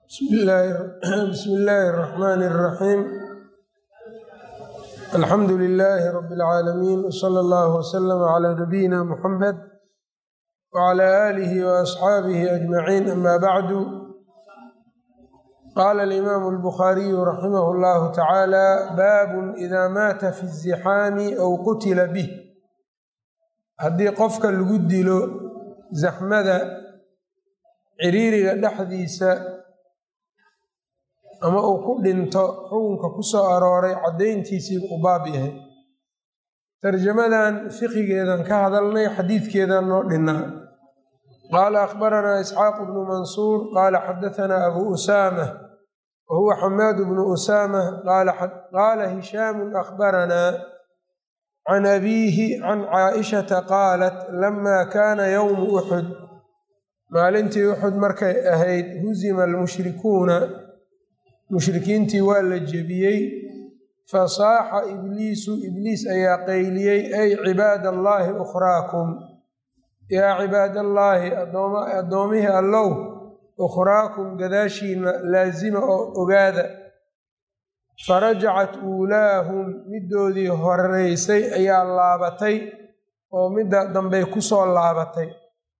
bismi illaahi اraxmaani اraxiim alxamdu lilaahi rabi اlcaalamiin wsala allahu wslama cla nabiyina muxamed wcla aalihi waasxaabihi ajmaciin ama bacdu qaala alimaamu albukhaariyu raximah اllahu tacaala baabun ida maata fi الzixaami aw qutila bih haddii qofka lagu dilo zaxmada ciriiriga dhexdiisa ama uu ku dhinto xukunka ku soo arooray caddayntiisii u baab yahay tarjamadan fiqigeedan ka hadalnay xadiidkeedan noo dhinnaa qaala akhbaranaa isxaaqu bnu mansuur qaala xadahanaa abu usaama wa huwa xamaadu bnu usaama qaala hishaamu akhbaranaa can abiihi can caaishata qaalat lama kaana yowmu uxud maalintii uxud markay ahayd husima almushrikuuna mushrikiintii waa la jebiyey fasaaxa ibliisu ibliis ayaa qayliyey ay cibaada allaahi ukhraakum yaa cibaadallaahi addoomihii allow ukhraakum gadaashiina laasima oo ogaada farajacat uulaahum middoodii horeysay ayaa laabatay oo midda dambey ku soo laabatay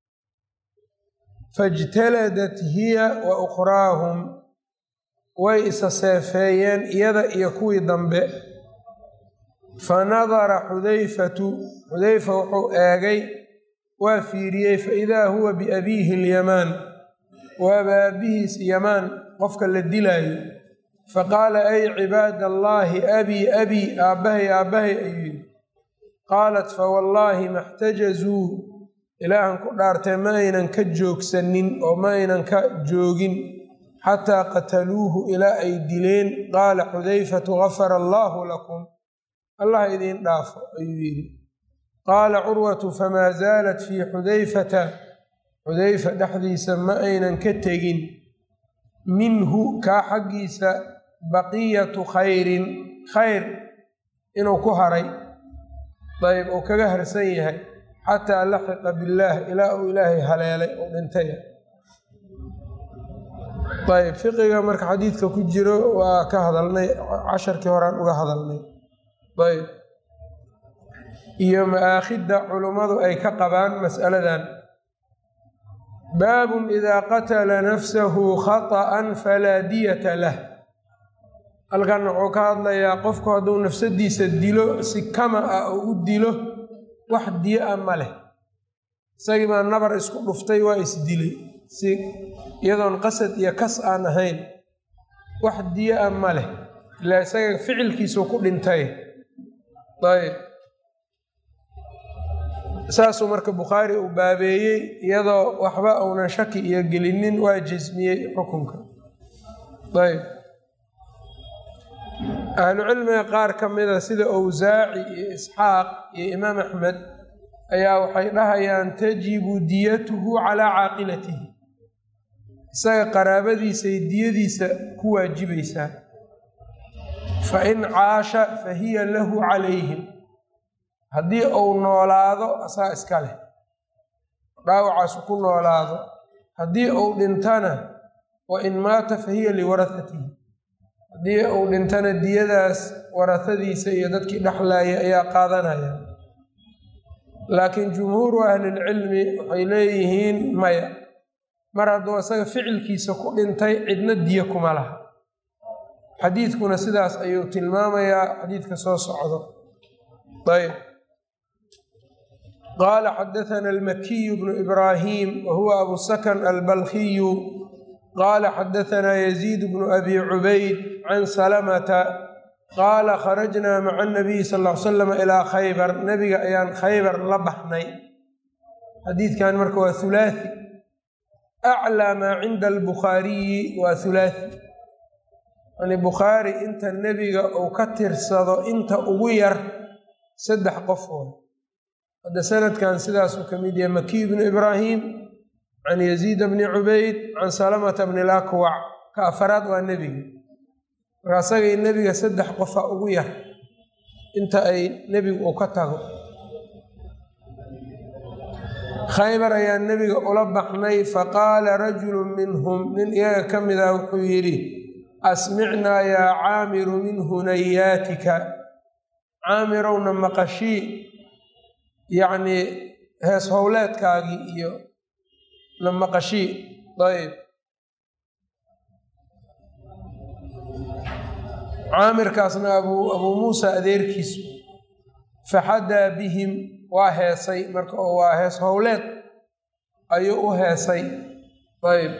faijtaladat hiya wa ukhraahum way isa seefeeyeen iyada iyo kuwii dambe fa nadara xudayfatu xudayfa wuxuu eegay waa fiiriyey fa idaa huwa biabiihi alyamaan waaba aabihiis yamaan qofka la dilaayo fa qaala ay cibaada allaahi abii abii aabbahay aabbahay ayuu yidhi qaalat fa wallaahi maxtajazuu ilaahan ku dhaartee ma aynan ka joogsanin oo ma aynan ka joogin xataa qataluuhu ilaa ay dileen qaala xudayfatu gafara allaahu lakum allah idiin dhaafo ayuu yidhi qaala curwatu famaa zaalat fii xudayfata xudayfa dhexdiisa ma aynan ka tegin minhu kaa xaggiisa baqiyatu khayrin khayr inuu ku haray dayb uu kaga harsan yahay xataa laxiqa billaah ilaa uu ilaahay haleelay oo dhintay ayb fiqiga marka xadiidka ku jiro waa ka hadalnay casharkii horaan uga hadalnay ayb iyo ma'aakhidda culummadu ay ka qabaan mas'aladan baabun idaa qatala nafsahu khata'an falaa diyata lah halkan wuxuu ka hadlayaa qofku hadduu nafsadiisa dilo si kama ah oo u dilo wax diyo a ma leh isagii baa nabar isku dhuftay waa isdilay si iyadoon qasad iyo kas aan ahayn wax diyo a ma leh ilaa isaga ficilkiisuu ku dhintay ayb saasuu marka bukhaari uu baabeeyey iyadoo waxba uunan shaki iyo gelinin waa jasmiyey xukunka ayb ahlucilmiga qaar ka mida sida owsaaci iyo isxaaq iyo imaam axmed ayaa waxay dhahayaan tajibu diyatuhu calaa caaqilatihi isaga qaraabadiisay diyadiisa ku waajibaysaa fa in caasha fa hiya lahu calayhim haddii uu noolaado asaa iska leh dhaawacaasu ku noolaado haddii uu dhintana wa in maata fa hiya liwarahatihi haddii uu dhintana diyadaas warahadiisa iyo dadkii dhexlaaya ayaa qaadanaya laakiin jumhuuru ahlilcilmi waxay leeyihiin maya mar hadduu isaga ficilkiisa ku dhintay cidna diyo kuma laha xadiidkuna sidaas ayuu tilmaamayaa xadiidka soo socdo ayb qaala xadathana almakiyu bnu ibraahim wa huwa abu sakan albalkiyu qaala xadahanaa yaziid bnu abi cubayd can salamata qaala kharajnaa maca anabiyi sal l salam ilaa khaybar nebiga ayaan khaybar la baxnay xadiidkan marka waa hulaathi aclaa maa cinda albukhaariyi waa hulaathi yani bukhaari inta nebiga uu ka tirsado inta ugu yar saddex qof oo hadda sanadkan sidaasuu ka mid yahay makiy bnu ibraahim can yaziida bni cubayd can salamata bni lakwac ka afaraad waa nebiga marka asagay nebiga saddex qofa ugu yar inta ay nebigu uu ka tago khaybar ayaa nebiga ula baxnay faqaala rajulu minhum nin iyaga ka mid ah wuxuu yidhi asmicnaa yaa caamiru min hunayaatika caamirowna maqashii yacnii hees howleedkaagii iyo na maqashii ayb caamirkaasna abuu abuu muusa adeerkiisu faxadaa bihim waa heesay marka oo waa hees howleed ayuu u heesay ayb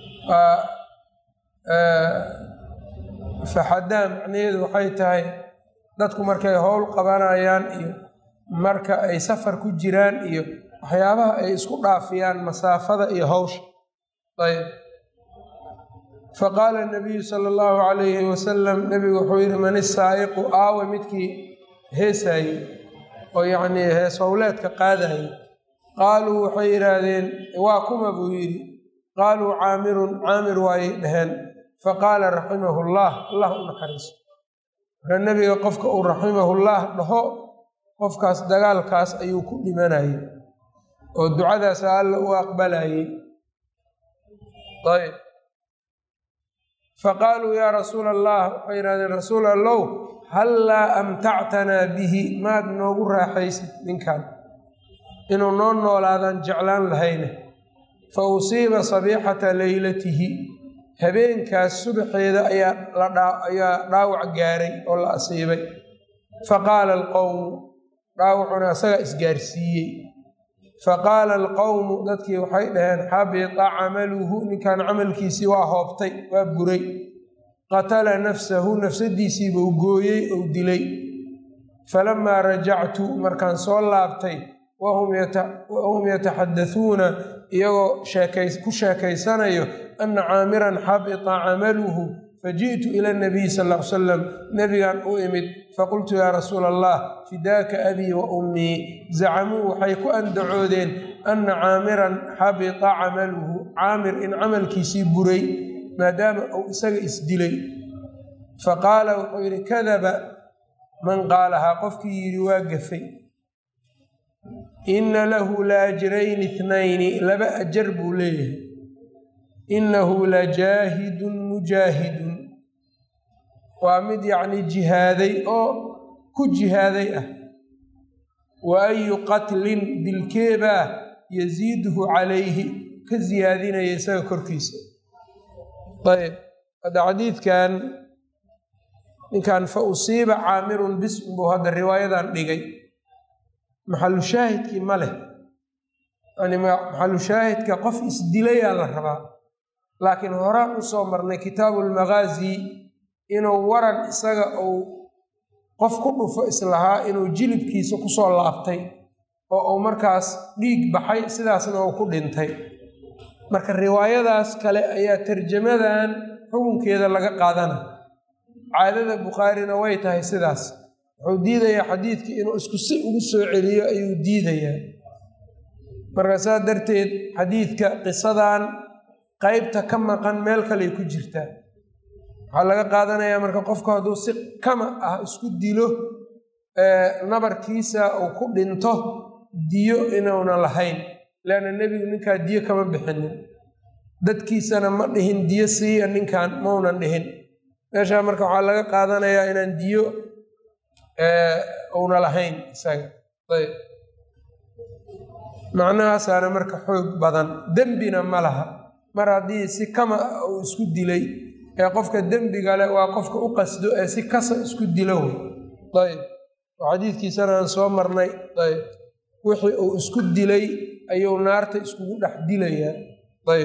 faxadaa macnaheedu waxay tahay dadku markay howl qabanayaan iyo marka ay safar ku jiraan iyo waxyaabaha ay isku dhaafiyaan masaafada iyo hawsha ayb faqaala nabiyu sala allahu calayhi wasalam nebigu wuxuu yidhi man isaa'iqu aawe midkii heesaayey oo yacnii hees howleedka qaadayay qaaluu waxay yidhaahdeen waa kuma buu yidhi qaaluu caamirun caamir waayay dhaheen faqaala raximahu llah allah u naxariiso marka nebiga qofka uu raximahullah dhaho qofkaas dagaalkaas ayuu ku dhimanayay oo ducadaas alla u aqbalayay ayb faqaaluu yaa rasuula allah waxay yidhahdeen rasuul allow hallaa amtactanaa bihi maad noogu raaxaysid ninkan inuu noo noolaadaan jeclaan lahayne fa usiiba sabiixata leylatihi habeenkaas subaxeeda ayaa ayaa dhaawac gaaray oo la asiibay faqaala alqowmu dhaawacuna asagaa isgaarsiiyey faqaala alqowmu dadkii waxay dhaheen xabita camaluhu ninkan camalkiisii waa hoobtay waa buray qatala nafsahu nafsadiisiibuu gooyey ou dilay falamaa rajactu markaan soo laabtay wahum yataxadasuuna iyagoo ku sheekaysanayo ana caamiran xabita camaluhu faji'tu ila nabiy sal l salam nebigan u imid faqultu yaa rasuula allah fidaaka abii wa ummii zacamuu waxay ku andacoodeen ana caamiran xabita camaluhu caamir in camalkiisii buray maadaama uu isaga isdilay faqaala wuxuu yidhi kadaba man qaalahaa qofkii yidhi waa gafay inna lahu la ajrayni ithnayni laba ajar buu leeyahay innahu la jaahidun mujaahidun waa mid yacni jihaaday oo ku jihaaday ah wa ayu qatlin dilkeebaa yasiiduhu calayhi ka siyaadinaya isaga korkiisa ayb hadda xadiidkan ninkan fa usiiba caamirun bism buu hadda riwaayadan dhigay maxalu shaahidkii ma leh yani maxalu shaahidka qof isdilayaa la rabaa laakiin horaan u soo marnay kitaabu lmagaazi inuu waran isaga uu qof ku dhufo islahaa inuu jilibkiisa kusoo laabtay oo uu markaas dhiig baxay sidaasna uu ku dhintay marka riwaayadaas kale ayaa tarjamadan xukunkeeda laga qaadana caadada bukhaarina way tahay sidaas wuxuu diidayaa xadiidkii inuu isku si ugu soo celiyo ayuu diidayaa marka saa darteed xadiidka qisadan qeybta ka maqan meel kaley ku jirtaa waxaa laga qaadanayaa marka qofku hadduu si kama ah isku dilo nabarkiisa uu ku dhinto diyo inuuna lahayn leanna nebigu ninkaa diyo kama bixinin dadkiisana ma dhihin diyo siiya ninkan maunan dhihin meeshaa marka waxaa laga qaadanayaa inaan diyo una lahayn isaga ayb macnahaasaana marka xoog badan dembina ma laha mar haddii si kama ah uu isku dilay ee qofka dembigale waa qofka u qasdo ee si kasa isku dilo wey ayb oo xadiidkiisana aan soo marnay ayb wixii uu isku dilay ayuu naarta iskugu dhex dilayaa ayb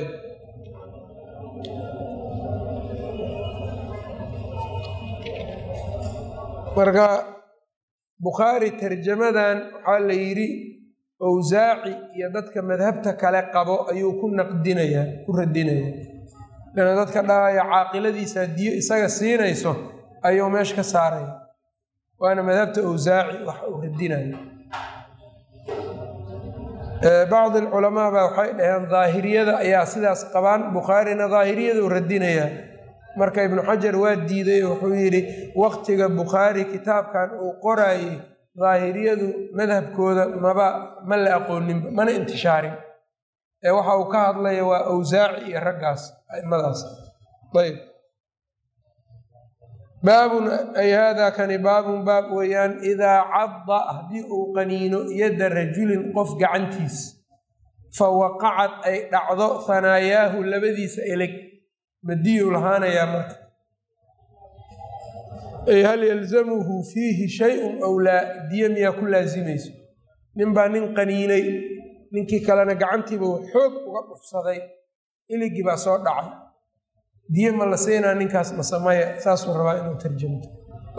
marka bukhaari tarjamadan waxaa la yidhi owsaaci iyo dadka madhabta kale qabo ayuu ku naqdinayaa ku radinayaa lana dadka dhahaya caaqiladiisa diyo isaga siinayso ayuu meesha ka saaraya waana madhabta owsaaci wax uu radinaya bacdi alculamaa baa waxay dhaheen daahiriyada ayaa sidaas qabaan bukhaarina daahiriyaduu radinayaa marka ibnu xajar waa diiday wuxuu yidhi waqtiga bukhaari kitaabkan uu qoraayey daahiriyadu madhabkooda maba ma la aqooninba mana intishaarin ee waxa uu ka hadlaya waa awsaaci iyo raggaas aimadaas ayb baabun ay haadaa kani baabun baab weeyaan idaa cadda haddii uu qaniino yadda rajulin qof gacantiis fa waqacad ay dhacdo hanaayaahu labadiisa eleg madiyuu lahaanayaa marka ay hal yalzamuhu fiihi shay-un ow laa diyo miyaa ku laasimayso ninbaa nin qaniinay ninkii kalena gacantiiba xoog uga dhufsaday iligii baa soo dhacay diyo ma la siinaa ninkaas masamaya saasuu rabaa inuu tarjamto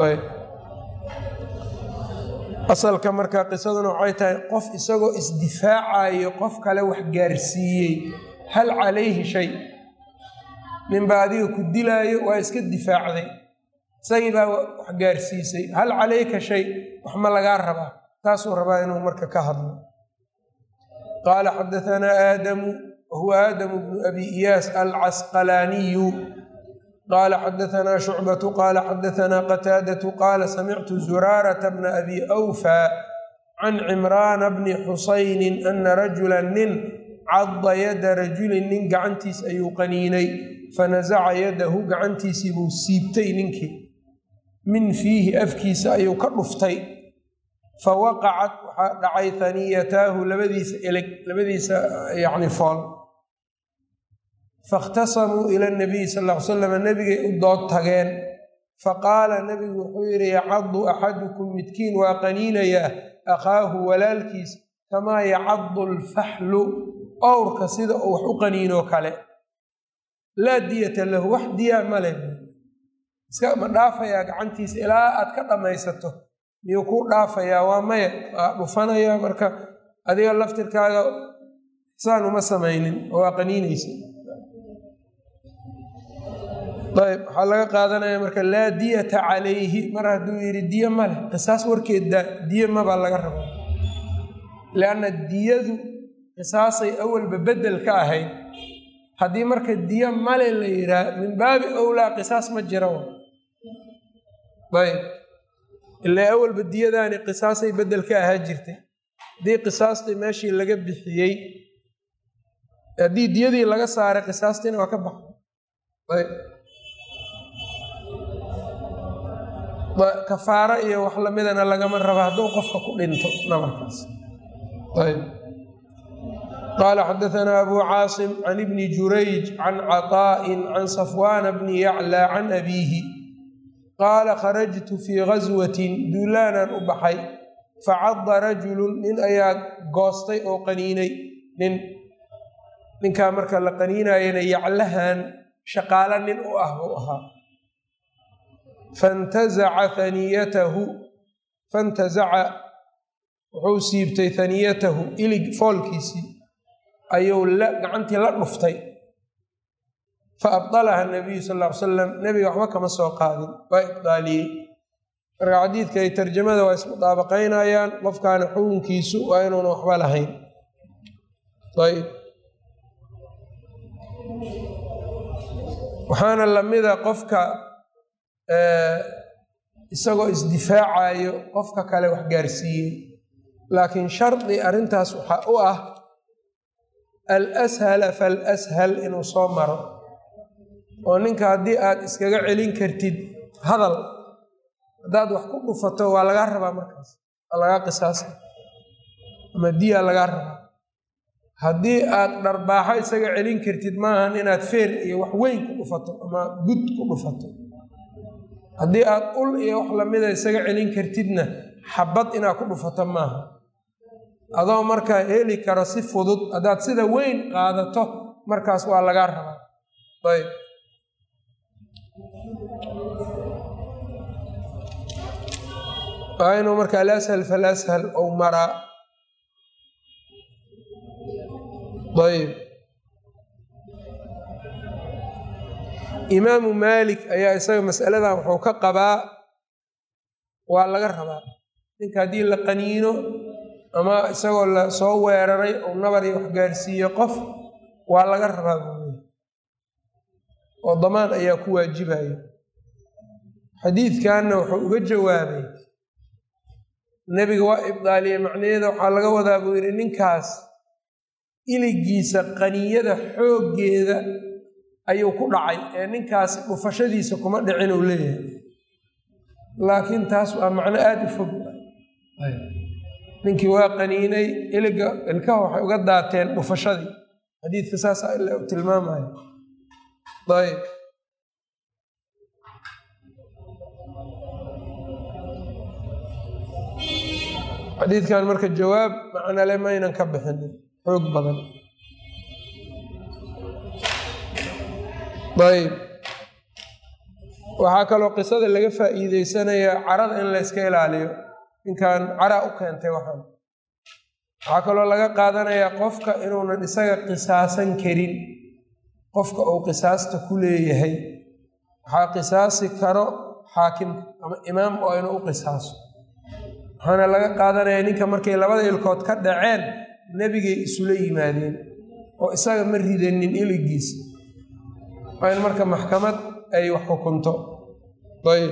asalka marka qisaduna waxay tahay qof isagoo isdifaacayo qof kale wax gaarsiiyey hal calayhi shay ninbaa adiga ku dilaayo waa iska difaacday isagii baa wax gaarsiisay hal calayka shay wax ma lagaa rabaa taasuu rabaa inuu marka ka hadlo qaala xadaanaa aadamu wahuwa aadamu bnu abi iyaas alcasqalaaniyu qaala xadaanaa shucbatu qaala xadaanaa qataadatu qaala samictu zuraarata bna abi awfa can cimraana bni xusaynin ana rajula nin cadda yada rajulin nin gacantiis ayuu qaniinay fanasaca yadahu gacantiisii buu siibtay ninkii min fiihi afkiisa ayuu ka dhuftay fa waqacat waxaa dhacay haniyataahu labadiisa eleg labadiisa yacni fool faاkhtasamuu ila nabiyi sal ll ly slam nebigay u dood tageen faqaala nebigu wuxuu yidhi yacadu axadukum midkiin waa qaniinayaa akhaahu walaalkiis kamaa yacadu alfaxlu owrka sida uu wax u qaniinoo kale laa diyata lahu wax diyaa male iska ma dhaafayaa gacantiisa ilaa aad ka dhammaysato miyuu kuu dhaafayaa waa maya waa dhufanayaa marka adiga laftirkaaga saan uma samaynin oo waa qaniinaysa ayb waxaa laga qaadanaya marka laa diyata calayhi mar hadduu yidhi diyo ma leh qisaas warkeedda diyo mabaa laga raba lianna diyadu qisaasay awalba beddel ka ahayd haddii marka diyo male la yidhaah min baabi owlaa qisaas ma jira ayb ilaa awalba diyadaani qisaasay beddel ka ahaa jirtay haddii qisaastii meeshii laga bixiyey haddii diyadii laga saaray qisaastiina waa ka baxay ayb kafaaro iyo wax lamidana lagama raba hadduu qofka ku dhinto nabarkaas ayb qaala xadaanaa abu caasim can ibni jurayj can caطaa'in can safwaana bni yaclى can abiihi qaala kharajtu fii gaswatin duulaanaan u baxay facadda rajulun nin ayaa goostay oo qaniinay nin ninkaa marka la qaniinayana yaclahan shaqaalo nin u ah buu ahaa fantazaca haniyatahu fantazaca wuxuu siibtay haniyatahu ilig foolkiisii ayuu gacantii la dhuftay fa abdalaha nabiyu sal ll ly salam nebiga waxba kama soo qaadin waa ibdaaliyey marka xadiidka ay tarjamada waa ismudaabaqaynayaan qofkaana xukunkiisu waa inuuna waxba lahayn ayb waxaana lamida qofka isagoo isdifaacayo qofka kale wax gaarsiiyey laakiin shardi arrintaas waxaa u ah alshala falashal inuu soo maro oo ninka haddii aad iskaga celin kartid hadal haddaad wax ku dhufato waa lagaa rabaa markaas waa lagaa qisaasa ama diyaa lagaa rabaa haddii aad dharbaaxo isaga celin kartid maahan inaad feer iyo wax weyn ku dhufato ama gud ku dhufato haddii aad ul iyo wax lamida isaga celin kartidna xabad inaad ku dhufato maaha adoo markaa heli karo si fudud haddaad sida weyn qaadato markaas waa lagaa rabaa ayb waa inuu marka alashal falashal ou maraa ayb imaamu maalik ayaa isaga masaladan wuxuu ka qabaa waa laga rabaa ninka haddii la qaniino ama isagoo la soo weeraray ou nabar iyo wax gaarsiiye qof waa laga rabaa buuli oo damaan ayaa ku waajibaya xadiidkanna wuxuu uga jawaabay nebiga waa ibdaaliyey macnaheeda waxaa laga wadaa buu yidhi ninkaas iligiisa qaniyada xooggeeda ayuu ku dhacay ee ninkaas dhufashadiisa kuma dhicin uu leeyahay laakiin taas waa macno aada u fog ninkii waa qaniinay iliga ilkaha waxay uga daateen dhufashadii xadiidka saasa ila u tilmaamaya ayb xadiidkan marka jawaab macnale maynan ka bixinin xoog badan ayb waxaa kaloo qisada laga faa'iideysanayaa carada in la yska ilaaliyo ninkan cara u keentay waxaan waxaa kaloo laga qaadanayaa qofka inuunan isaga qisaasan karin qofka uu qisaasta ku leeyahay waxaa qisaasi karo xaakimka ama imaam oo inuu u qisaaso waxaana laga qaadanayaa ninka markay labada ilkood ka dhaceen nebigay isula yimaadeen oo isaga ma ridanin iligiisa waa in marka maxkamad ay wax xukunto ayb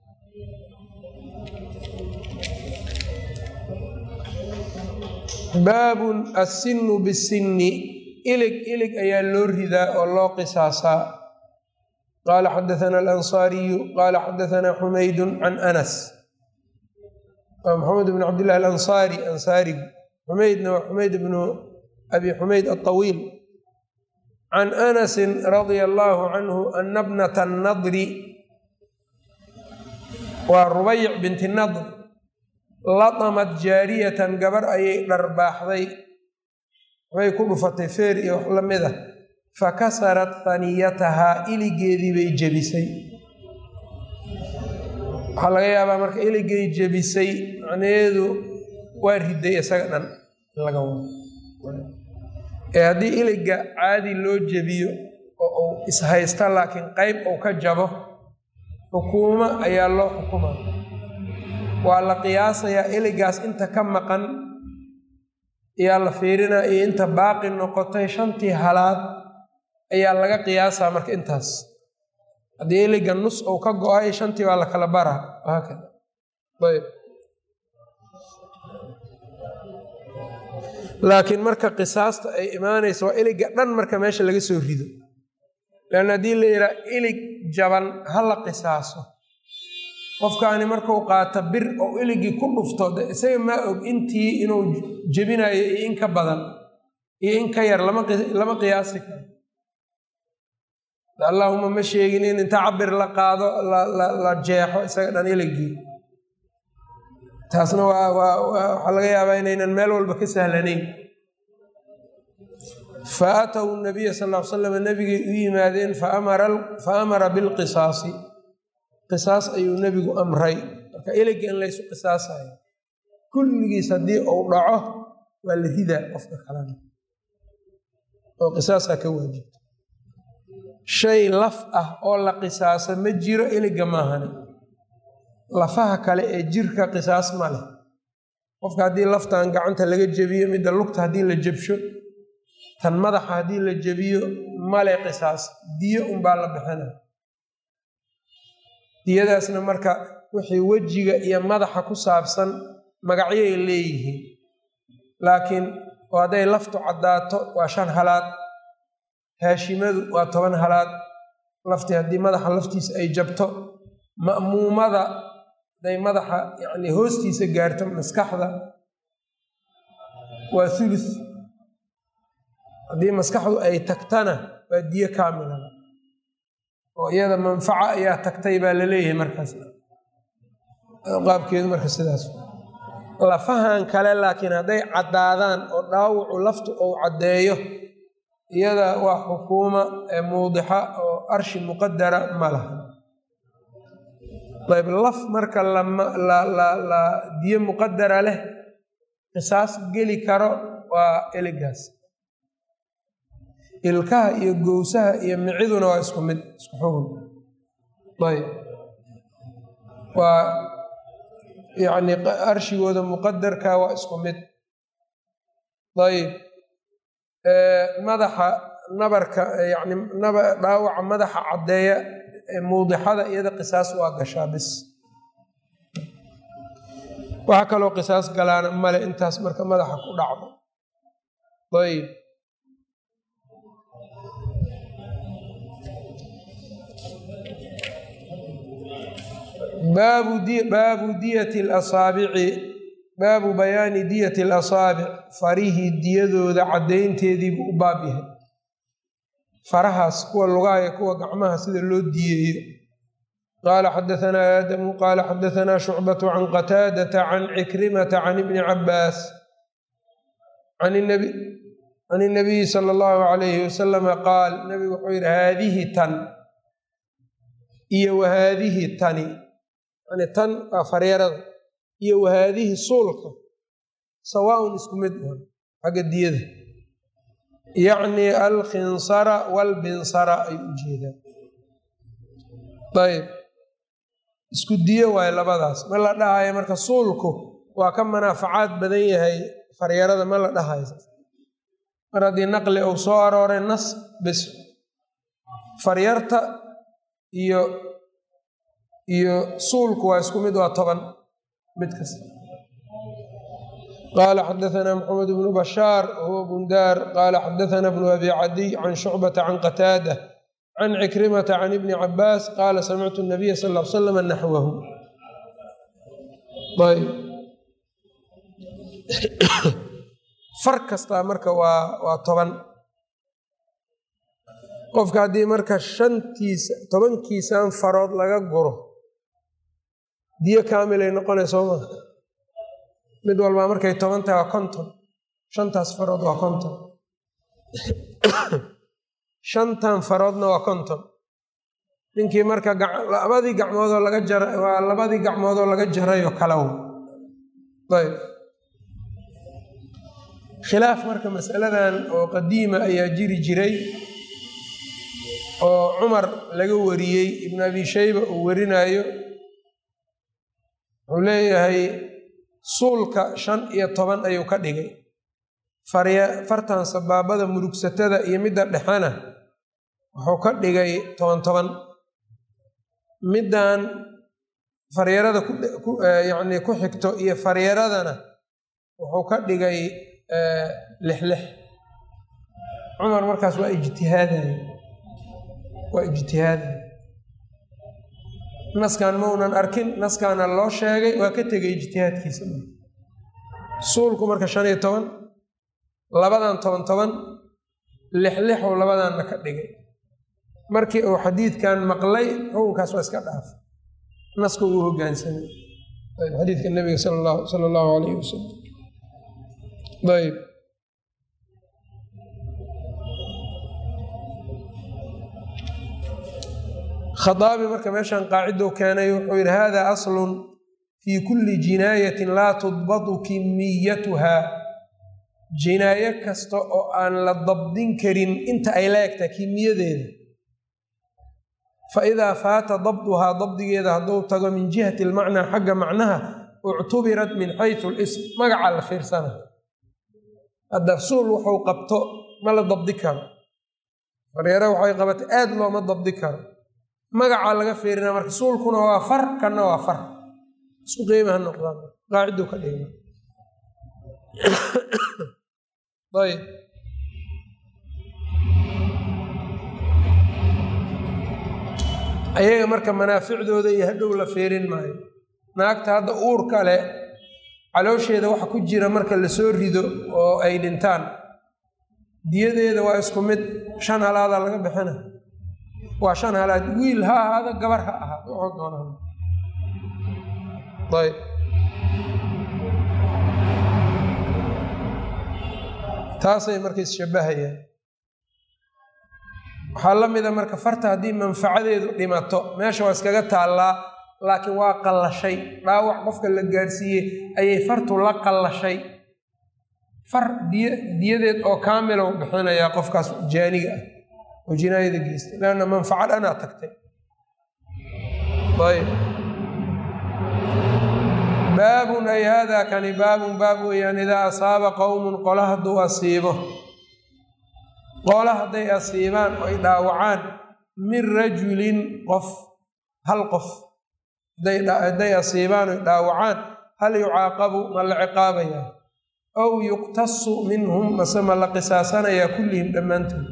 baabun assinu bisinni ilig ilig ayaa loo ridaa oo loo qisaasaa qaala xadaana alansaariyu qaala xadaanaa xumaydun can anas waa maxamed bn cabdillahi alansaari ansaarigu xumaydna waa xumayd bnu abi xumayd alطawiil can anasin radia allaahu canhu ana bnata nadri waa rubayc binti nadr latamad jaariyatan gabar ayay dharbaaxday waxbay ku dhufatay feer iyo wax la mid ah fakasarat haniyatahaa iligeedii bay jebisay waxaa laga yaabaa marka iligay jebisay macnaheedu waa riday isaga dhan laga wado ee haddii iliga caadi loo jebiyo oo uu ishaysta laakiin qeyb uu ka jabo xukuumo ayaa loo xukuma waa la qiyaasayaa iligaas inta ka maqan ayaa la fiirinaa iyo inta baaqi noqotay shantii halaad ayaa laga qiyaasaa marka intaas haddii iliga nus uu ka go-ay shantii baa la kala baraa haakada ayb laakiin marka qisaasta ay imaanayso waa iliga dhan marka meesha laga soo rido leanna haddii la yidhaha ilig jaban ha la qisaaso qofkaani markuu qaato bir oo iligii ku dhufto de isaga maa og intii inuu jebinayo iyo in ka badan iyo in ka yar lama qiyaasi karo allahuma ma sheegin in inta cabir la qaado la jeexo isaga dhan iligii taasna waa waxaa laga yaabaa inaynan meel walba ka sahlanayn fa aatow nabiya sal l slam nabigay u yimaadeen fa amara bilqisaasi qisaas ayuu nebigu amray marka iliga in laysu qisaasayo kulligiis haddii uu dhaco waa la ridaa qofka kalena oo qisaasaa ka waajibta shay laf ah oo la qisaasa ma jiro iliga maahane lafaha kale ee jirka qisaas ma leh qofka haddii laftan gacanta laga jebiyo midda lugta haddii la jebsho tan madaxa haddii la jebiyo male qisaas diyo unbaa la bixina diyadaasna marka wixii wejiga iyo madaxa ku saabsan magacyay leeyihiin laakiin oo hadday laftu caddaato waa shan halaad haashimadu waa toban halaad laftii haddii madaxa laftiisa ay jabto ma'muumada haday madaxa yani hoostiisa gaarto maskaxda waa thuluth haddii maskaxdu ay tagtana waa diyo kaamilada oo iyada manfaca ayaa tagtay baa la leeyahay markaas qaabkeedu marka sidaas lafahan kale laakiin hadday caddaadaan oo dhaawacu laftu uu caddeeyo iyada waa xukuuma ee muudixa oo arshi muqadara ma laha ayb laf marka la diyo muqadara leh qisaas geli karo waa eligaas ilkaha iyo gowsaha iyo miciduna waa isku mid isku xugun ayb waa yacni arshigooda muqadarka waa isku mid ayb madaxa nabarka yani dhaawaca madaxa caddeeya muudixada iyada qisaas waa gashaa bis waxaa kaloo qisaas galaana male intaas marka madaxa ku dhacdo ayb baabu diyati lasaabici baabu bayaani diyati alasaabic farihii diyadooda caddaynteediibuu u baab yahay farahaas kuwa lugaaya kuwa gacmaha sida loo diyeeyo qaala xadaanaa aadamu qaala xadaanaa shucbatu can qataadata can cikrimata can ibni cabaas can inabiyi sala allahu alayhi wasalama qaal nabigu wuxuu yidhi haadihi tan iyo wahaadihi tani yani tan waa faryarada iyo wahaadihi suulka sawaaun isku mid uhan xagga diyada yacni alkhinsara walbinsara ay u jeedaan ayb isku diyo waayo labadaas ma la dhahayo marka suulku waa ka manaafacaad badan yahay faryarada ma la dhahayo mar haddii naqli uu soo arooray nas bis faryarta iyo iyo suulku waa isku mid waa toban mid kasta qaala xadaanaa maxamed bnu bashaar wahuwa bundaar qaala xadaanaa bnu abi cadiy can shucbata can qataada can cikrimata can ibni cabaas qaala samictu nabiya sal l salam naxwahu ayb far kastaa marka waa waa toban qofka haddii marka shantiisa tobankiisan farood laga guro diyo kaamilay noqonay soo maa mid walbaa markay toban tahay waa konton shantaas farood waa konton shantan faroodna waa konton ninkii marka labadii gacmoodoo laga jara waa labadii gacmoodoo laga jarayoo kalaw ayb khilaaf marka masaladan oo qadiima ayaa jiri jiray oo cumar laga wariyey ibnu abi shayba uu warinayo wuxuu leeyahay suulka shan iyo toban ayuu ka dhigay fartan sabaabada murugsatada iyo midda dhexena wuxuu ka dhigay toban toban middan faryarada yani ku xigto iyo faryaradana wuxuu ka dhigay lix lix cumar markaas waa ijtihaadaya waa ijtihaadaya naskan maunan arkin naskaana loo sheegay waa ka tegay ijtihaadkiisa suulku marka shan iyo toban labadan toban toban lix lixuu labadanna ka dhigay markii uu xadiidkan maqlay xukunkaas waa iska dhaafay naska uu hogaansamay xadiidka nabiga sala allahu alayh wasalam ayb khaaabi marka meeshan qaacidou keenay wuxuu yidhi hada aslun fii kulli jinaayatin laa tudbatu kimiyatuha jinaayo kasta oo aan la dabdin karin inta ay la egtaa kimiyadeeda fa idaa faata dabduhaa dabdigeeda hadduu tago min jihati almacnaa xagga macnaha uctubirat min xaysu lism magaca la fiirsana hadda suul wuxuu qabto ma la dabdi karo faryare waxay qabatay aad looma dabdi karo magacaa laga fiirina marka suulkuna waa far kanna waa far isku qiimaha noqdaan qaaciduu ka dhigma ayb ayaga marka manaaficdooda iyo hadhow la fiirin maayo naagta hadda uur kale caloosheeda waxa ku jira marka lasoo rido oo ay dhintaan diyadeeda waa isku mid shan halaadaa laga bixina waa shan halaad wiil ha ahaada gabar ha ahaado waxuu doonaa ayb taasay marka isshabahayaan waxaa la mida marka farta haddii manfacadeedu dhimato meesha waa iskaga taallaa laakiin waa qallashay dhaawac qofka la gaadhsiiyey ayay fartu la qallashay far diy diyadeed oo kaamila u bixinayaa qofkaas jaaniga ah oo jinaayada geystay leanna manfaco dhanaa tagtay ayb baabun ay haadaa kani baabun baab weeyaan idaa asaaba qowmun qola hadduu asiibo qola hadday asiibaan oo ay dhaawacaan min rajulin qof hal qof hadday asiibaan oy dhaawacaan hal yucaaqabu ma la ciqaabayaa aw yuqtasu minhum mase ma la qisaasanayaa kullihim dhammaantood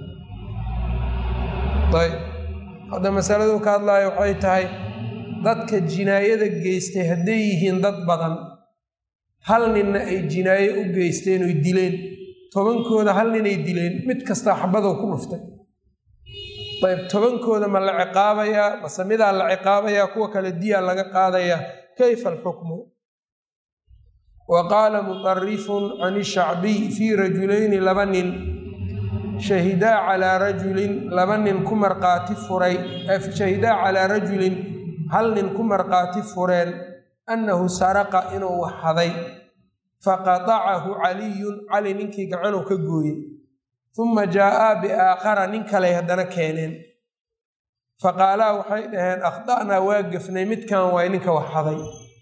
ayb hadda masaladu ka hadlaayo waxay tahay dadka jinaayada geystay hadday yihiin dad badan hal ninna ay jinaaye u geysteen oy dileen tobankooda hal ninay dileen mid kastaa xabadow ku dhuftay ayb tobankooda ma la ciqaabayaa mase midaa la ciqaabayaa kuwa kale diyaa laga qaadayaa kayfa alxukmu wa qaala mutarifun can ishacbiy fii rajulayni laba nin shahidaa calaa rajulin laba nin ku marqaati furay shahidaa calaa rajulin hal nin ku marqaati fureen annahu saraqa inuu waxhaday faqatacahu caliyun cali ninkii gacanuu ka gooyey uma jaa'aa biaakhara nin kaley haddana keeneen faqaalaa waxay dhaheen akhda'naa waa gefnay midkan waay ninka waxhaday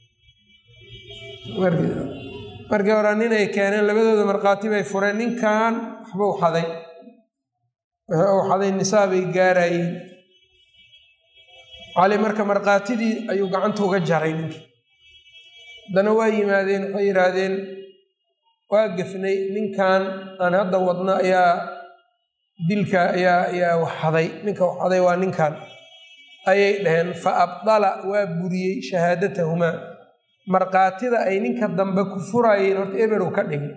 markii hore ninay keeneen labadooda markhaati bay fureen ninkan waxbuu xaday wuxuu xaday nisaabay gaarayeen cali marka markhaatidii ayuu gacanta uga jaray ninkii haddana waa yimaadeen waxay yidhaahdeen waa gefnay ninkan aan hadda wadno ayaa dilka ayaa ayaa waxxaday ninka waxxaday waa ninkan ayay dhaheen fa abdala waa buriyey shahaadatahumaa markhaatida ay ninka dambe ku furayeen horta eberow ka dhigay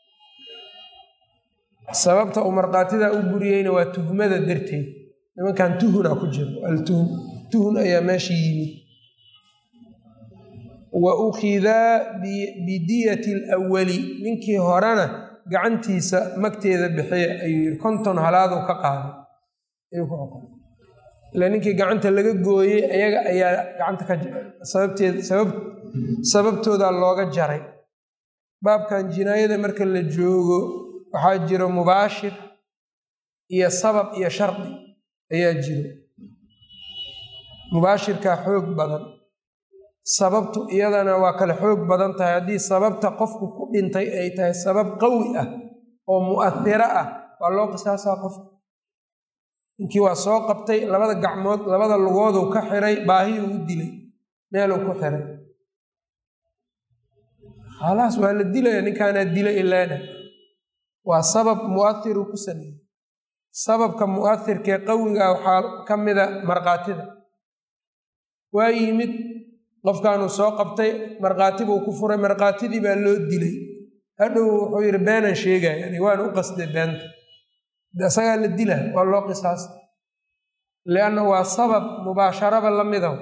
sababta uu markhaatidaa u buriyeyna waa tuhmada darteed nimankan tuhuna ku jiro altuhum tuhun ayaa meesha yimid wa ukhidaa bidiyati alawali ninkii horena gacantiisa magteeda bixiya ayuu yidhi konton halaadu ka qaaday ayuu ku xukumay ila ninkii gacanta laga gooyey ayaga ayaa gacanta ka sababteed sabab sababtoodaa looga jaray baabkan jinaayada marka la joogo waxaa jiro mubaashir iyo sabab iyo shardi ayaa jiro mubaashirkaa xoog badan sababtu iyadana waa kale xoog badan tahay haddii sababta qofku ku dhintay ay tahay sabab qawi ah oo mu'ahiro ah waa loo qisaasaa qofka ninkii waa soo qabtay labada gacmood labada lugooduu ka xiray baahiyuu u dilay meeluu ku xiray khalaas waa la dilaya ninkaanaa dilay ilaana waa sabab mu'ahiruu ku sameeyey sababka mu'ahirkee qawiga waxaa ka mida markhaatida waa yimid qofkaanuu soo qabtay markhaati buu ku furay markhaatidii baa loo dilay hadhow wuxuu yidhi beenaan sheegaya yani waana u qasday beenta isagaa la dila waa loo qisaasa lianna waa sabab mubaasharaba la midaw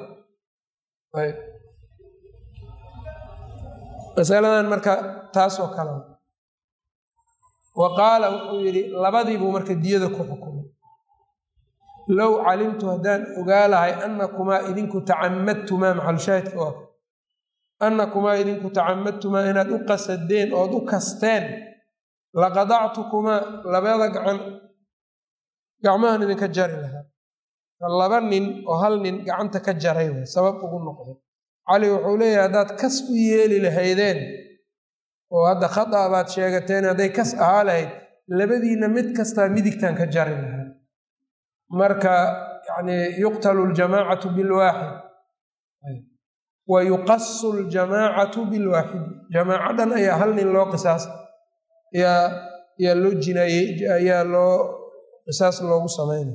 masaladan marka taasoo kale wa qaala wuxuu yidhi labadiibuu marka diyada ku xukumay low calimtu haddaan ogaa lahay annakumaa idinku tacamadtumaa maxalushaahidka waa annakumaa idinku tacamadtumaa inaad u qasadeen ood u kasteen laqadactukumaa labada gacan gacmahan idinka jari lahaa laba nin oo hal nin gacanta ka jaray way sabab ugu noqday cali wuxuu leeyahay haddaad kas u yeeli lahaydeen oo hadda khada baad sheegateen hadday kas ahaa lahayd labadiinna mid kastaa midigtan ka jari lahaa marka yani yuqtalu ljamaacatu bilwaaxid wa yuqasu ljamaacatu bilwaaxidi jamaacadan ayaa hal nin loo qisaasa ayaa ayaa loo jinaayey ayaa loo qisaas loogu sameynay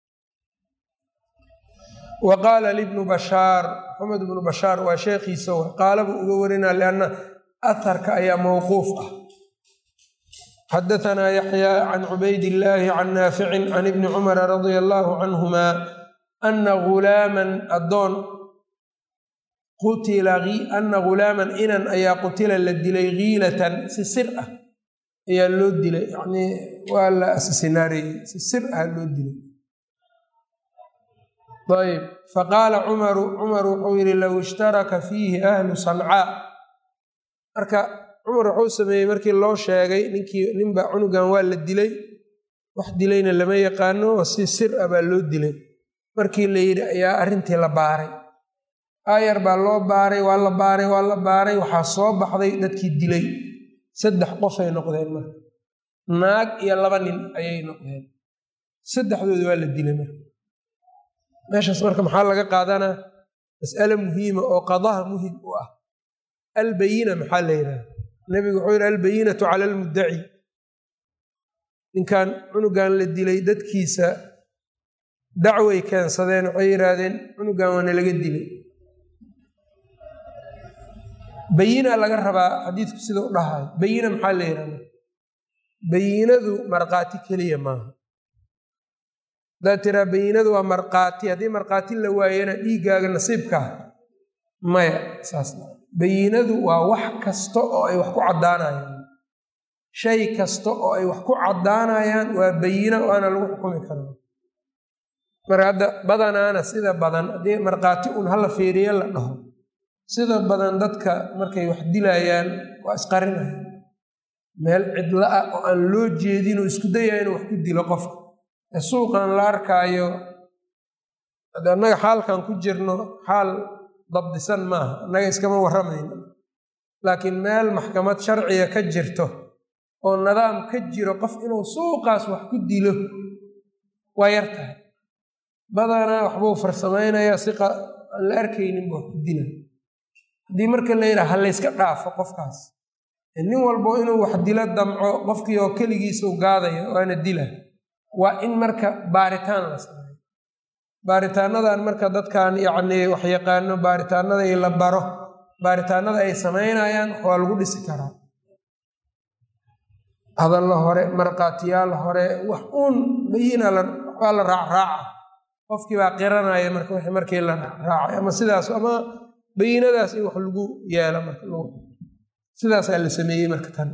wa qaala libnu bashaar maxamed ibnu bashaar waa sheekhiisa w qaala buu uga warinaa lianna aharka ayaa mawquuf ah xadaanaa yaxyaa can cubayd illaahi can naaficin can ibni cumara radia allaahu canhuma ana gulaaman addoon qutila ana gulaaman inan ayaa qutila la dilay kiilatan si sir ah ayaa loo dilay yanii waa la assinaareeyey si sir ah loo dilay ayb faqaala cumaru cumar wuxuu yidhi low ishtaraka fiihi ahlu sancaa marka cumar wuxuu sameeyey markii loo sheegay ninkii ninba cunugan waa la dilay wax dilayna lama yaqaano si sir ah baa loo dilay markii la yidhi ayaa arrintii la baaray aayar baa loo baaray waa la baaray waa la baaray waxaa soo baxday dadkii dilay saddex qofay noqdeen marka naag iyo laba nin ayay noqdeen saddexdooda waa la dilay marka meeshaas marka maxaa laga qaadanaa mas'ale muhiima oo qadaha muhim u ah albayina maxaa la yidhaha nebigu wuxuu yidhi albayinatu cala almuddaci ninkan cunugan la dilay dadkiisa dacway keensadeen waxay yidhaahdeen cunugan waana laga dilay bayina laga rabaa xadiidku sida u dhahayo bayina maxaa la yidhahda bayinadu markhaati keliya maaha haddaad tiraa bayinadu waa markhaati haddii markhaati la waayana dhiiggaaga nasiibkaa maya saas bayinadu waa wax kasta oo ay wax ku caddaanayaan shay kasta oo ay wax ku caddaanayaan waa bayina waana lagu xukumi karaa marka hadda badanaana sida badan haddii markhaati un hala fiiriyo la dhaho sida badan dadka markay wax dilayaan waa isqarinaya meel cidla ah oo aan loo jeedinoo isku dayaya inuu wax ku dilo qofka ee suuqan la arkaayo annaga xaalkan ku jirno xaal dabdisan maaha annaga iskama warramayno laakiin meel maxkamad sharciga ka jirto oo nidaam ka jiro qof inuu suuqaas wax ku dilo waa yar tahay badanaa waxbuu farsamaynayaa si aan la arkayninba wax ku dila haddii marka la yidhaha ha layska dhaafo qofkaas nin walbo inuu wax dilo damco qofkii oo keligiisuu gaadaya waana dila waa in marka baaritaan la sameeyo baaritaanadan marka dadkan yacnii wax yaqaano baaritaanada la baro baaritaanada ay samaynayaan waa lagu dhisi karaa hadalla hore markhaatiyaal hore wax uun bayina waa la raacraaca qofkii baa qiranaya marka w markii la raacay ama sidaas ama bayinadaas in wax lagu yeelo marka sidaasaa la sameeyey marka tan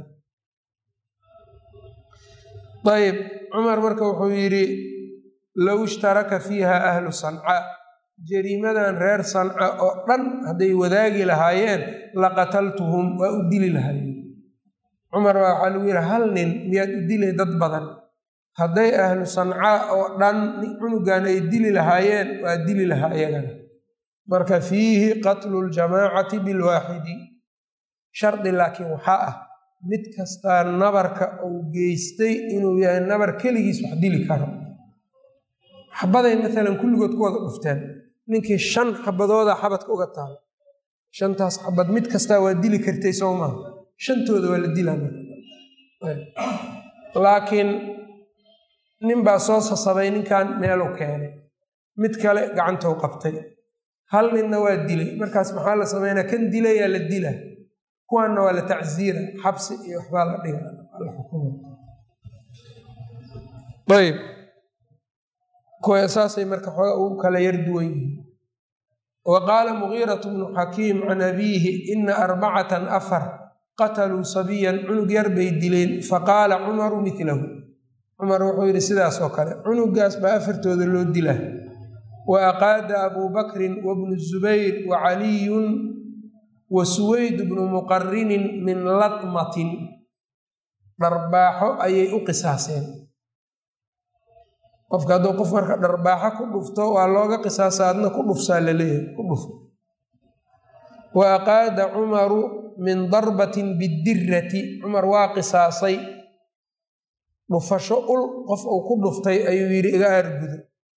ayb cumar marka wuxuu yidhi low ishtaraka fiiha ahlu sanca jariimadan reer sanca oo dhan hadday wadaagi lahaayeen laqataltuhum waa u dili lahaayeen cumar baa waxaa lagu yidhi hal nin miyaad u dilay dad badan hadday ahlu sanca oo dhan cunugan ay dili lahaayeen waa dili lahaa iyagana marka fiihi qatlu ljamaacati bilwaaxidi shardi laakiin waxaa ah mid kastaa nabarka uu geystay inuu yahay nabar keligiis wax dili karo xabaday maalan kulligood ku wada dhufteen ninkii shan xabadooda xabadka uga taal shantaas xabad mid kastaa waa dili kartay soo maaha shantooda waa la dilaa laakiin nin baa soo sasabay ninkan meeluu keenay mid kale gacantou qabtay hal ninna waa dilay markaas maxaa la sameynaa kan dilayaa la dila kuwaanna waa la tacsiira xabsi iyo waxbaa la dhiga ayb kuwa saasay marka xooga ugu kala yar duwan yihiin wa qaala mugiiratu bnu xakiim can abiihi ina arbacatan afar qataluu sabiyan cunug yar bay dileen faqaala cumaru milahu cumar wuxuu yidhi sidaas oo kale cunugaas baa afartooda loo dila wa aqaada abuu bakrin wabnu zubayr wa caliyun wa suwayd bnu muqarinin min latmatin dharbaaxo ayay u qisaaseen qofka hadduu qof marka dharbaaxo ku dhufto waa looga qisaasa adna ku dhufsaa laleeyahay ku dhufo wa aqaada cumaru min darbatin bidirati cumar waa qisaasay dhufasho ul qof uu ku dhuftay ayuu yidhi iga aargudo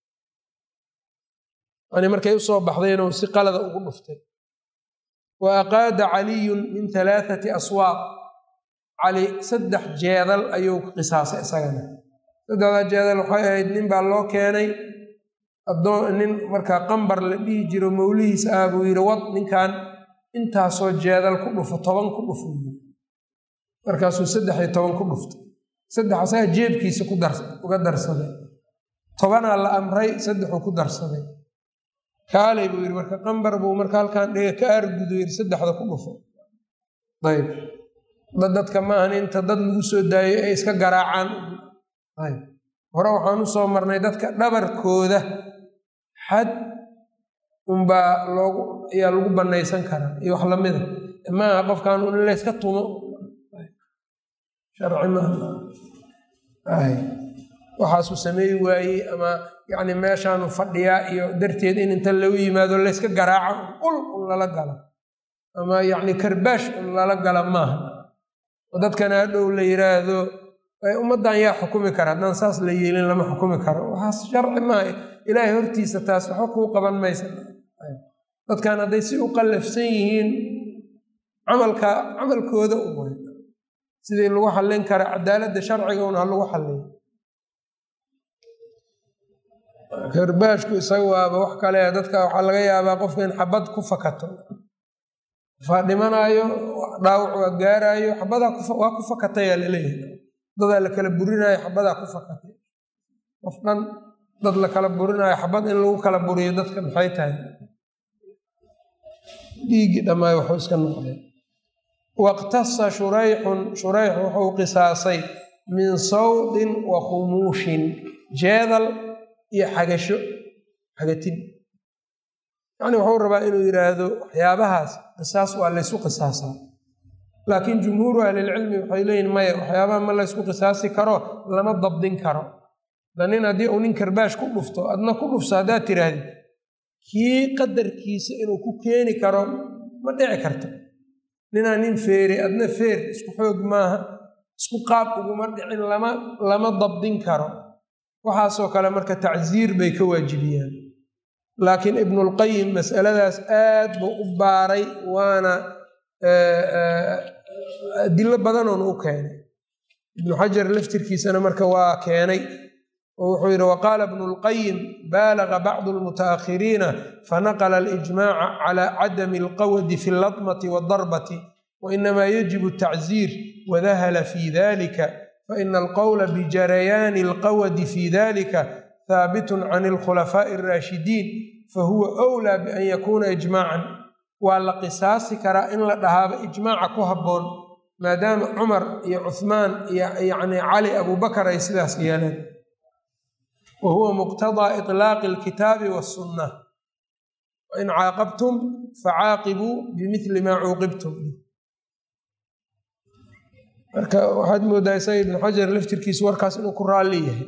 yani markay usoo baxday inuu si qalada ugu dhuftay wa aqaada caliyun min halaathati aswaaq cali saddex jeedal ayuu qisaasay isagana saddexdaa jeedal waxay ahayd nin baa loo keenay adoon nin markaa qambar la dhihi jiro mawlihiis ah buu yidhi wad ninkan intaasoo jeedal ku dhufo toban ku dhufo markaasuu saddex iyo toban ku dhuftay saddex asaga jeebkiisa uga darsaday tobanaa la amray saddexuu ku darsaday kaalay buu yidhi marka qambar buu marka halkaan dhiga ka aargudo yidhi saddexda ku dhufo ayb dadka maahan inta dad lagu soo daayo ay iska garaacaan ayb hore waxaan u soo marnay dadka dhabarkooda xad unbaa loogu ayaa lagu bannaysan karaa iyo wax lamida maaha qofkan un in layska tumo sharci maaha waxaasuu sameey waayey ama yacni meeshaanu fadhiyaa iyo darteed in inta lagu yimaado layska garaaco ul un lala galo ama yacni karbaash un lala gala maaha oo dadkana hadhow la yiraahdo ummaddan yaa xukumi kara haddaan saas la yeelin lama xukumi karo waxaas sharci maaha ilaahay hortiisa taas waxba kuu qaban maysa dadkan hadday si u qallafsan yihiin camalka camalkooda u sidii lagu xallin kara cadaaladda sharciga un ha lagu xalliyo karbaashku isaga waaba wax kale dadka waxaa laga yaabaa qofka in xabad ku fakato qofaa dhimanaayo dhaawac waa gaaraayo xabadaa waa ku fakatayaa laleeyahay dadaa la kala burinaayo xabadaa ku fakatay qof dhan dad la kala burinaayo xabad in lagu kala buriyo dadka maxay tahay dhiiggii dhammaay waxuu iska noqdeen waqtasa shurayxun shurayx wuxuu qisaasay min sawdin wa khumuushin jeedal iyo xagasho xagatin yacni wuxuu rabaa inuu yidhaahdo waxyaabahaas qisaas waa laysu qisaasaa laakiin jumhuuru ahlilcilmi waxay leeyihin maya waxyaabaha ma laysku qisaasi karo lama dabdin karo da nin haddii uu nin karbaash ku dhufto adna ku dhufso haddaad tiraahdi kii qadarkiisa inuu ku keeni karo ma dhici karto ninaa nin feere adna feer isku xoog maaha isku qaab uguma dhicin lama lama dabdin karo waxaasoo kale marka tacsiir bay ka waajibiyaan laakiin ibnulqayim masaladaas aad buu u baaray waana adilo badanoona u keenay ibnu xajar laftirkiisana marka waa keenay oo wuxuu yidhi waqaala ibnu lqayim baalaga bacdu lmutaakhiriina fanaqla alijmaca cala cadami alqawdi fi allatmati waaldarbati wainama yajibu atacziir wadahala fi dalika faina alqowla bijarayaani alqawdi fi dalika haabitun can alkhulafaa'i alraashidiin fahuwa wlaa bian yakuuna ijmaacan waa la qisaasi karaa in la dhahaaba ijmaaca ku habboon maadaama cumar iyo cuhmaan iyo yacni cali abubakar ay sidaas yeeleen wa huwa muqtadaa iطlaaqi alkitaabi wasunna wain caaqabtum facaaqibuu bimili maa cuuqibtum marka waxaad moodaa isaga ibnu xajar laftirkiisu warkaas inuu ku raalli yahay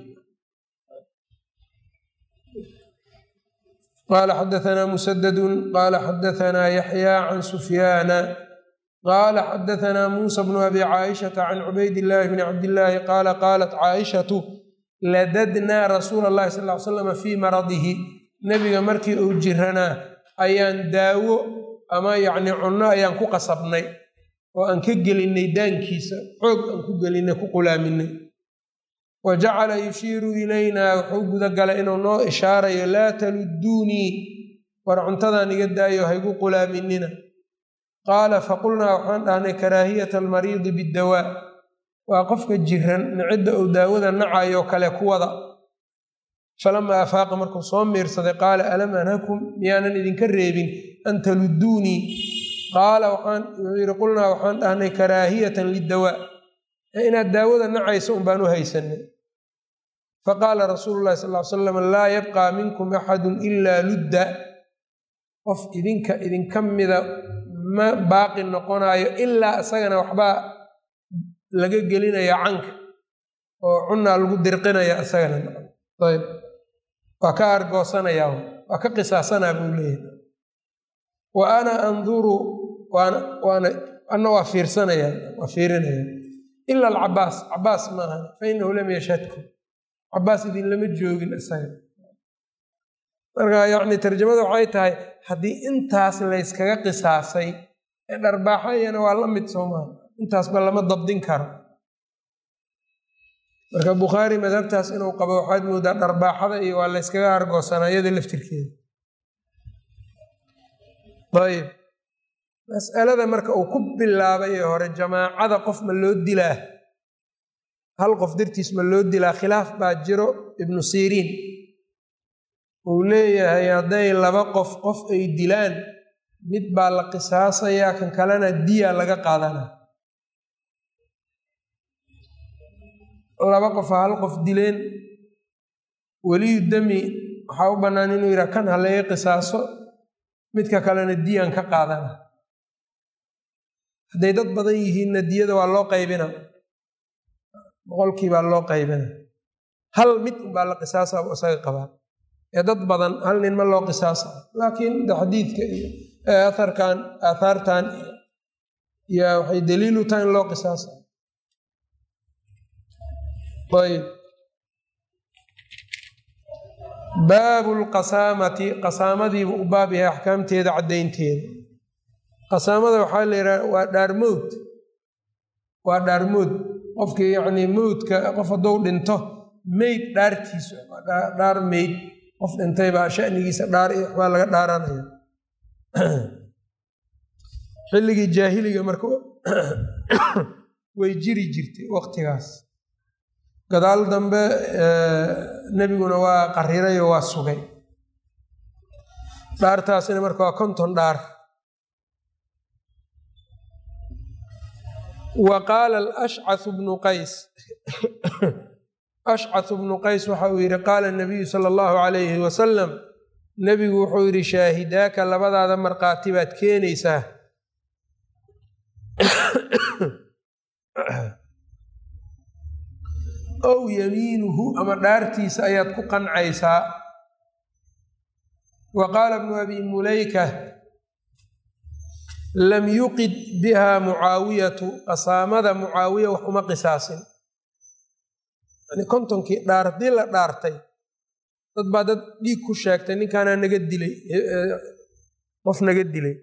qala xadaثna msdd qala xadaثna yaxya can sufyaana qala xadaثna musa bnu abi caaishaةa can cubayd اllahi bni cabdillaahi qaala qaalat caaishatu ladadnaa rasuula اllahi sal ly slam fii maradihi nebiga markii uu jiranaa ayaan daawo ama yacni cunno ayaan ku qasabnay oo aan ka gelinay daankiisa xoog aan ku gelinay ku qulaaminay wa jacala yushiiru ilaynaa wuxuu gudagalay inuu noo ishaarayo laa taludduunii war cuntadaan iga daayo haygu qulaaminina qaala faqulnaa waxaan dhahnay karaahiyata almariidi biddawaa waa qofka jiran nicidda uu daawada nacayoo kale kuwada falamaa afaaqa markuu soo miirsaday qaala alam anhakum miyaanan idinka reebin an taludduunii qaala waxaan wuxuu yidhi qulnaa waxaan dhahnay karaahiyatan liddawaa inaad daawada nacayso un baan u haysanay faqaala rasuulu llahi sal ly salam laa yabqaa minkum axadun ilaa ludda qof idinka idinka mida ma baaqi noqonaayo ilaa isagana waxbaa laga gelinaya canka oo cunaa lagu dirqinaya isagana ayb waa ka argoosanayaa waa ka qisaasanaa buu leeyahay wa ana anduru waana waana anna waa fiirsanaya waa fiirinaya ila alcabaas cabaas maaha fainahu lam yashhadku cabaas idinlama joogin isaga marka yacni tarjamada waxay tahay haddii intaas layskaga qisaasay ee dharbaaxayana waa la mid soomaa intaasba lama dabdin karo marka bukhaari madhabtaas inuu qabo waxaad moodaa dharbaaxada iyo waa layskaga hargoosanaa iyada laftirkeeda ayb mas'alada marka uu ku bilaabay ee hore jamaacada qof ma loo dilaa hal qof dartiis ma loo dilaa khilaaf baa jiro ibnu siriin uu leeyahay hadday laba qof qof ay dilaan mid baa la qisaasayaa kan kalena diya laga qaadanaa laba qofa hal qof dileen weliyu dami waxaa u bannaan inuu yidhaha kan ha laga qisaaso midka kalena diyaan ka qaadana hadday dad badan yihiinna diyada waa loo qaybina boqolkii baa loo qaybina hal mid unbaa la qisaasa bu isaga qabaa ee dad badan hal nin ma loo qisaasa laakiin xadiidka iyo aharkan aathaartan yaa waxay daliilu tahay in loo qisaasa ayb baabu lqasaamati qasaamadiibuu u baab yahay axkaamteeda caddaynteeda qasaamada waxaa la yidhaha waa dhaarmowd waa dhaarmood qofkii yacnii mowdka qof hadduu dhinto meyd dhaartiisu dhaar meyd qof dhintay baa shanigiisa dhaar iyo waxbaa laga dhaaranaya xilligii jaahiliga marka way jiri jirtay waqtigaas gadaal dambe nebiguna waa qarirayoo waa sugay dhaartaasina marka waa konton dhaar wa qaala alashcathu bnu qays ashcathu bnu qays waxa uu yidhi qaala nabiyu sala allahu calayhi wasalam nebigu wuxuu yidhi shaahidaaka labadaada markhaati baad keenaysaa ow yamiinuhu ama dhaartiisa ayaad ku qancaysaa wa qaala bnu abi mulayka lam yuqid biha mucaawiyatu qasaamada mucaawiya wax uma qisaasin yani kontonkii dhaar haddii la dhaartay dad baa dad dhiig ku sheegtay ninkaanaa naga dilay qof naga dilay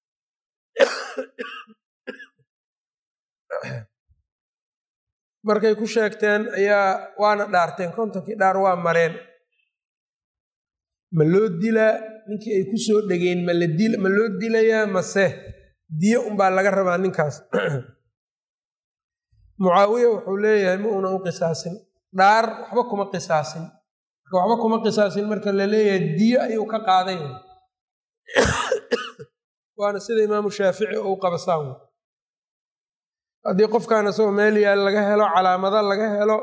markay ku sheegteen ayaa waana dhaarteen kontonkii dhaar waa mareen ma loo dilaa ninkii ay ku soo dhegeen ma loo dilayaa mase diyo unbaa laga rabaa ninkaas mucaawiya wuxuu leeyahay ma una u qisaasin dhaar waxba kuma qisaasin marka waxba kuma qisaasin marka la leeyahay diyo ayuu ka qaaday waana sida imaamu shaafici ou qabasaan haddii qofkaan isagoo meel yaal laga helo calaamado laga helo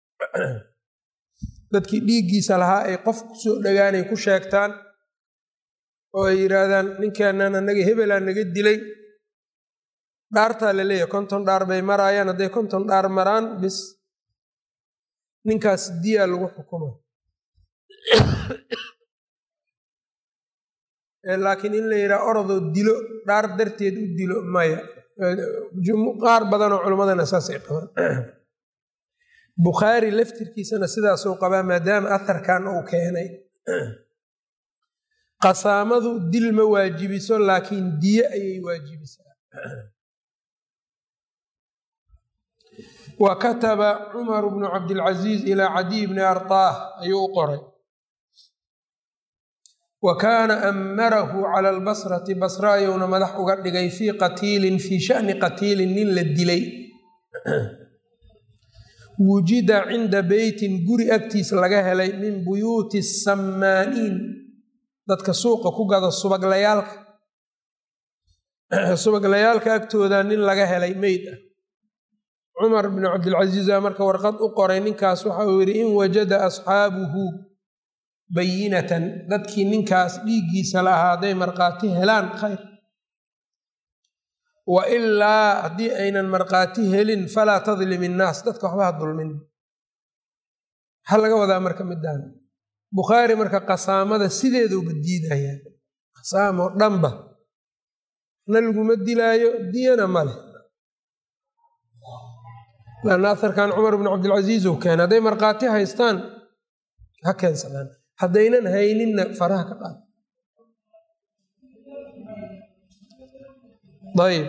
dadkii dhiiggiisa lahaa ay qof kusoo dhagaanay ku sheegtaan oo ay yidhaahdaan ninkaanan anaga hebelaa naga dilay dhaartaa la leeyahay konton dhaar bay maraayaan hadday konton dhaar maraan bis ninkaas diyaa lagu xukuma laakiin in la yidhaha orodoo dilo dhaar darteed u dilo maya qaar badanoo culimmadana saasay qabaan bukhaari laftirkiisana sidaasuu qabaa maadaama aharkan uu keenay qasaamadu dil ma waajibiso laakiin diye ayay waajibisaa wa kataba cumaru bnu cabdilcaziiz ilaa cadiy bni artaah ayuu u qoray wa kaana ammarahu cala albasrati basra ayuuna madax uga dhigay fii qatiilin fii shani qatiilin nin la dilay wujida cinda beytin guri agtiis laga helay min buyuuti sammaaniin dadka suuqa ku gada subaglayaalka subaglayaalka agtooda nin laga helay meyd ah cumar bn cabdilcasiiza marka warqad u qoray ninkaas waxa uu yidhi in wajada asxaabuhu bayinatan dadkii ninkaas dhiiggiisa la ahaa hadday markhaati helaan khayr wa ilaa haddii aynan markhaati helin falaa tadlim innaas dadka waxba ha dulmin maxaa laga wadaa marka midaan bukhaari marka qasaamada sideeduuba diidaya qasaamoo dhanba na laguma dilaayo diyana male lanna aharkan cumar bnu cabdilcasiis uu keenay hadday markhaati haystaan ha keensadaan haddaynan hayninna faraha ka qaad ayb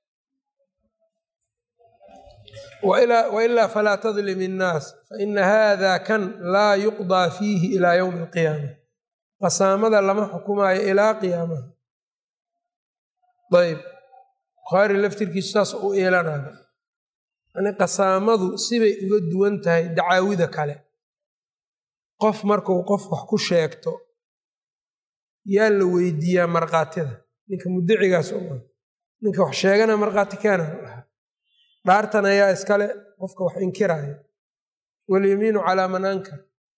wailaa falaa tadlim innaas faina hada kan laa yuqdaa fiihi ilaa yowmi alqiyaama qasaamada lama xukumaayo ilaa qiyaamaha ayb bukhaari laftirkiisu saas u eelanayo yani qasaamadu sibay uga duwan tahay dacaawida kale qof markuu qof wax ku sheegto yaa la weydiiyaa markhaatida ninka muddacigaas uma ninka wax sheegana markhaati keena lahaa dhaartan ayaa iskale qofka wax inkiraayo walyamiinu calaa man ankar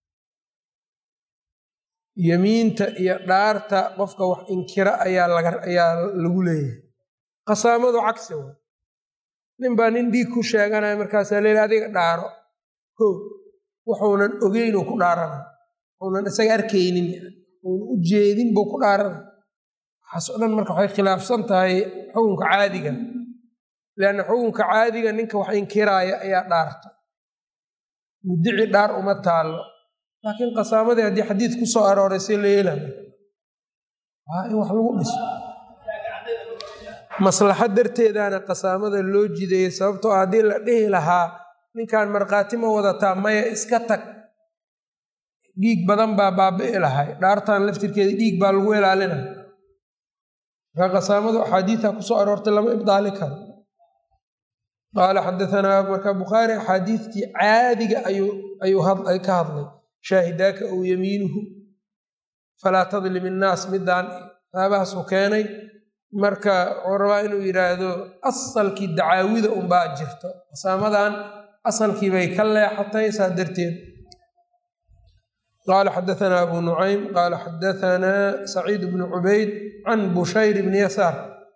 yemiinta iyo dhaarta qofka wax inkira ayaa ayaa lagu leeyahay qasaamadu cagsi wa nin baa nin dhiig ku sheeganaya markaasaa leeli adiga dhaaro ko wuxuunan ogeynuu ku dhaarana unan isaga arkaynin uuna u jeedin buu ku dhaarana waxaas o dhan marka waxay khilaafsan tahay xukunka caadiga leanna xukunka caadiga ninka wax inkiraaya ayaa dhaarta muddici dhaar uma taallo laakiin qasaamadii haddii xadiid ku soo arooray see la yeelaya waa in wax lagu dhiso maslaxad darteedaana qasaamada loo jideeyey sababtoo haddii la dhihi lahaa ninkan markhaati ma wadataa maya iska tag dhiig badan baa baabi'i lahay dhaartan laftirkeeda dhiig baa lagu ilaalinaya marka qasaamadu axaadiida kusoo aroortay lama ibdaali karo qaala xadaanaa marka bukhaari axaadiidtii caadiga ayuu ka hadlay shaahidaaka ow yamiinuhu falaa tadlim innaas midaan aabahaasuu keenay marka wuxuu rabaa inuu yidhaahdo asalkii dacaawida unbaa jirto qasaamadan asalkii bay ka leexatay saa darteed qaala xadaanaa abu nucaym qaala xadaanaa saciid bnu cubayd can bushayr bni yasaar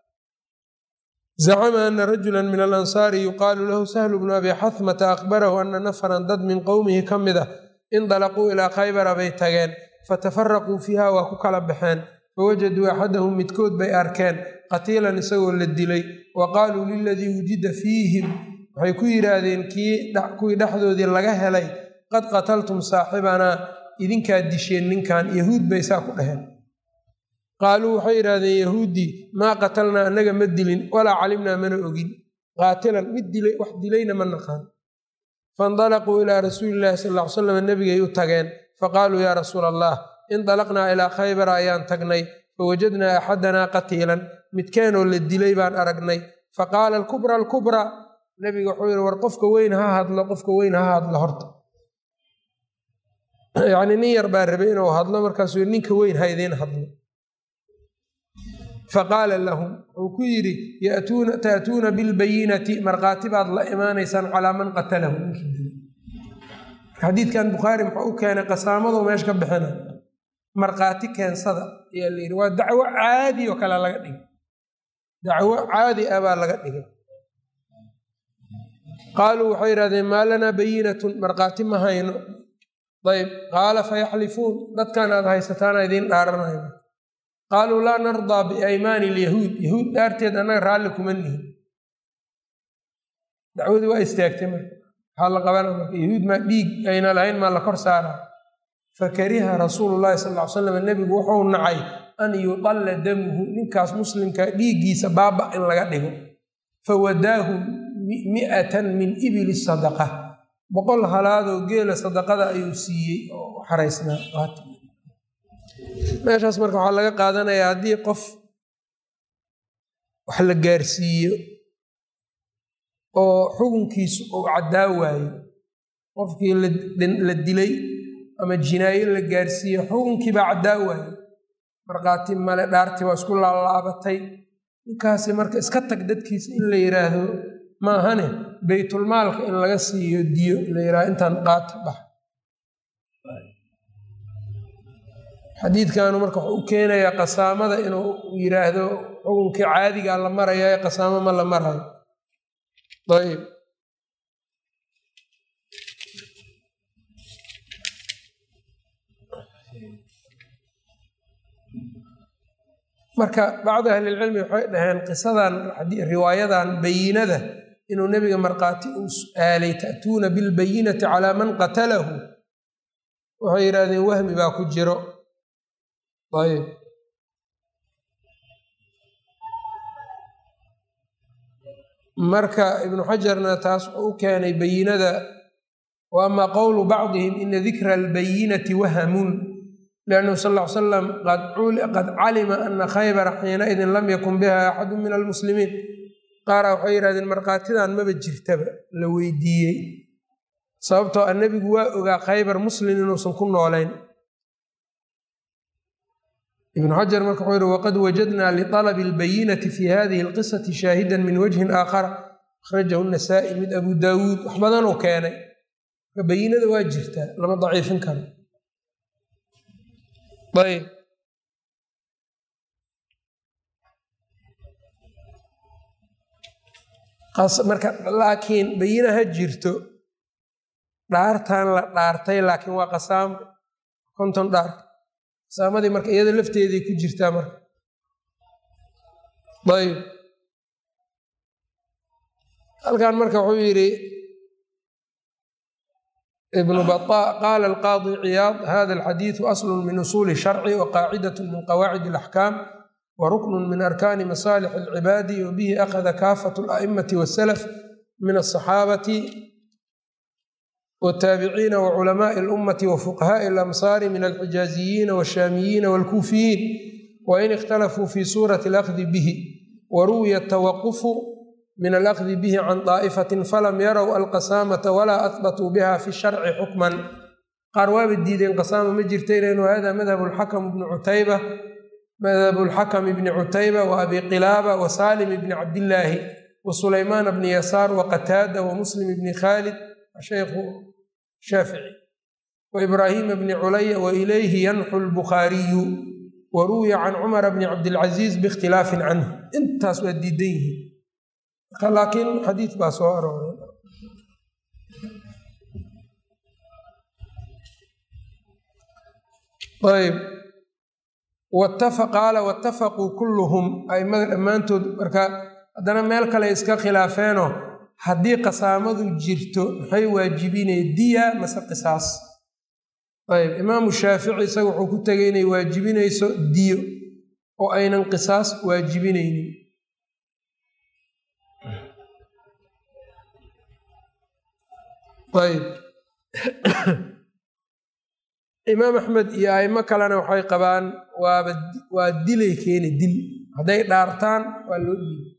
zacma ana rajula min alansaari yuqaalu lahu sahlu bnu abi xahmata akhbarahu ana nafaran dad min qowmihi ka mid ah indalaquu ilaa khaybara bay tageen fatafaraquu fiiha waa ku kala baxeen fawajaduu axadahum midkood bay arkeen qatiilan isagoo la dilay wa qaaluu liladii wujida fiihim waxay ku yidhaahdeen kuwii dhexdoodii laga helay qad qataltum saaxibanaa idinkaa disheen ninkan yahuud bay saa ku dhaheen qaaluu waxay yidhaahdeen yahuuddii maa qatalnaa annaga ma dilin walaa calimnaa mana ogin qaatilan mid dilay wax dilayna ma naqaan faindalaquu ilaa rasuulillahi sal ll ly slam nebigay u tageen faqaaluu yaa rasuula allah indalaqnaa ilaa khaybara ayaan tagnay fawajadnaa axadanaa qatiilan midkeenoo la dilay baan aragnay faqaala alkubra alkubraa nebiga wuxuu yidhi war qofka weyn ha hadlo qofka weyn ha hadlo horta yacnii nin yar baa rabay inuu hadlo markaasuu yidhi ninka weyn ha idiin hadlo faqaala lahum wuxuu ku yidhi ta'tuuna bilbayinati markhaati baad la imaanaysaan calaa man qatalahu ninkii dilay xadiidkan bukhaari muxuu u keenay qasaamadu meesha ka bixina markhaati keensada ayaa la yidhi waa dacwo caadi oo kale laga dhigay dacwo caadi ah baa laga dhigay qaaluu waxay yidhahdeen maa lanaa bayinatun markhaati ma hayno ayb qaala fayaxlifuun dadkan aad haysataana idiin dhaaranayno qaaluu laa nardaa biaymaani lyahuud yahuud dhaarteed annaga raalli kuma nihin dacwadii waa istaagtay marka waxaa la qabana marka yahuud maa dhiig ayna lahayn maa la kor saaraa fakariha rasuulu llahi sal ly slam nebigu wuxuu nacay an yudalla damuhu ninkaas muslimka dhiiggiisa baaba in laga dhigo fawadaahu mi'atan min ibili sadaqa boqol halaadoo geela sadaqada ayuu siiyey oo xaraysnaa meeshaas marka waxaa laga qaadanayaa haddii qof wax la gaarsiiyo oo xukunkiisu uu caddaa waayo qofkii la dilay ama jinaayo la gaarsiiyo xukunkii baa caddaa waayo markhaati male dhaartii waa isku laalaabatay ninkaasi marka iska tag dadkiisa in la yidhaahdo ma ahane baytulmaalka in laga siiyo diyo la yidhahdo intaan qaata bax xadiidkanu marka wuxuu u keenayaa qasaamada inuu yidhaahdo xukunkii caadigaa la maraya ee qasaamo ma la marayo ayb marka bacdu ahlilcilmi waxay dhaheen qisadan riwaayadan bayinada inuu nebiga markhaati uu su-aalay ta'tuuna bilbayinati calaa man qatalahu waxay yidhahdeen wahmi baa ku jiro ayb marka ibnu xajarna taas wuxuu u keenay bayinada wa ama qowlu bacdihim ina dikra albayinati wahamun liannahu sal ll ly salam qad calima ana khaybara xiinaidin lam yakun biha axadu min almuslimiin qaara waxay yidhahdeen markhaatidan maba jirtaba la weydiiyey sababtoo a nebigu waa ogaa khaybar muslim inuusan ku noolayn ibnu xajar marka wuxuu yihi waqad wajadnaa liطalabi اlbayinati fi hadihi اlqisati shaahida min wajhin aakhara akhrajahu nasaa-i mid abu daawuud wax badanuu keenay marka bayinada waa jirtaa lama daciifin karo ayb marka laakiin bayina ha jirto dhaartan la dhaartay laakiin waa qasaamo konton dhaar qasaamadii marka iyada lafteeday ku jirtaa marka ayb halkan marka wuxuu yidhi ibnu baطa qaala alqaadi ciyaad hada alxadiidu aslu min usuuli sharci wa qaacidat min qawaacid alaxkaam wa ruknun min arkaani masaalix alcibaadi wa bihi akhada kaafatu ala'immati wasalaf min asaxaabati wataabiciina wa culamaai alummati wa fuqahaai alamsaari min alxijaaziyiina walshaamiyiina walkuufiyiin wain ikhtalafuu fi suurati alakdi bihi wa ruwiya tawaqufu min alakdi bihi can daa'ifatin falam yarow alqasaamata walaa ahbatuu biha fi sharci xukman qaar waaba diideen qasaama ma jirta inaynu hada madhab lxakam bni cutayba madhabu lxakam bni cutayba wa abi qilaaba wa salim bni cabdillaahi wa sulaymaan bni yasaar wa qataada wa muslim bni khaalid shaykhu shaafici wa ibraahiima bni culaya wa ilayhi yanxu lbukhaariyu wa ruwiya can cumara bni cabdilcaziiz biikhtilaafin canhu intaas waa diidan yihiin laakiin xadiid baa soo arooray ayb qaala watafaquu kulluhum aimada dhammaantood marka haddana meel kale iska khilaafeenoo haddii qasaamadu jirto maxay waajibinay diya mase qisaas ayb imaamu shaafici isaga wuxuu ku tegay inay waajibinayso diyo oo aynan qisaas waajibinaynin ayb imaam axmed iyo aimo kalena waxay qabaan waaba waa dilay keeni dil hadday dhaartaan waa loo dhiiba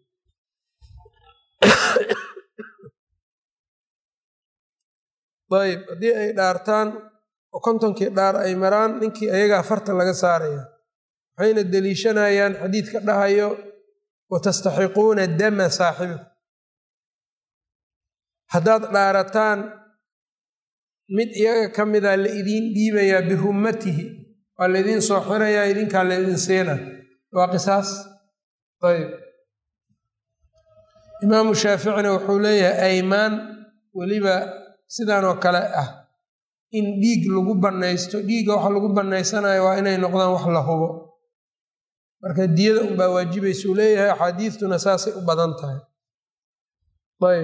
ayb haddii ay dhaartaan oo kontonkii dhaar ay maraan ninkii ayagaa farta laga saaraya waxayna deliishanayaan xadiidka dhahayo watastaxiquuna dama saaxibikum haddaad dhaarataan mid iyaga ka mida la idiin dhiibayaa bihummatihi waa laidiin soo xirayaa idinkaa laydin siina waa qisaas ayb imaamu shaaficina wuxuu leeyahay aymaan weliba sidan oo kale ah in dhiig lagu bannaysto dhiigga waxa lagu bannaysanayo waa inay noqdaan wax la hubo marka diyada unbaa waajibaysuu leeyahay axaadiistuna saasay u badan tahay ayb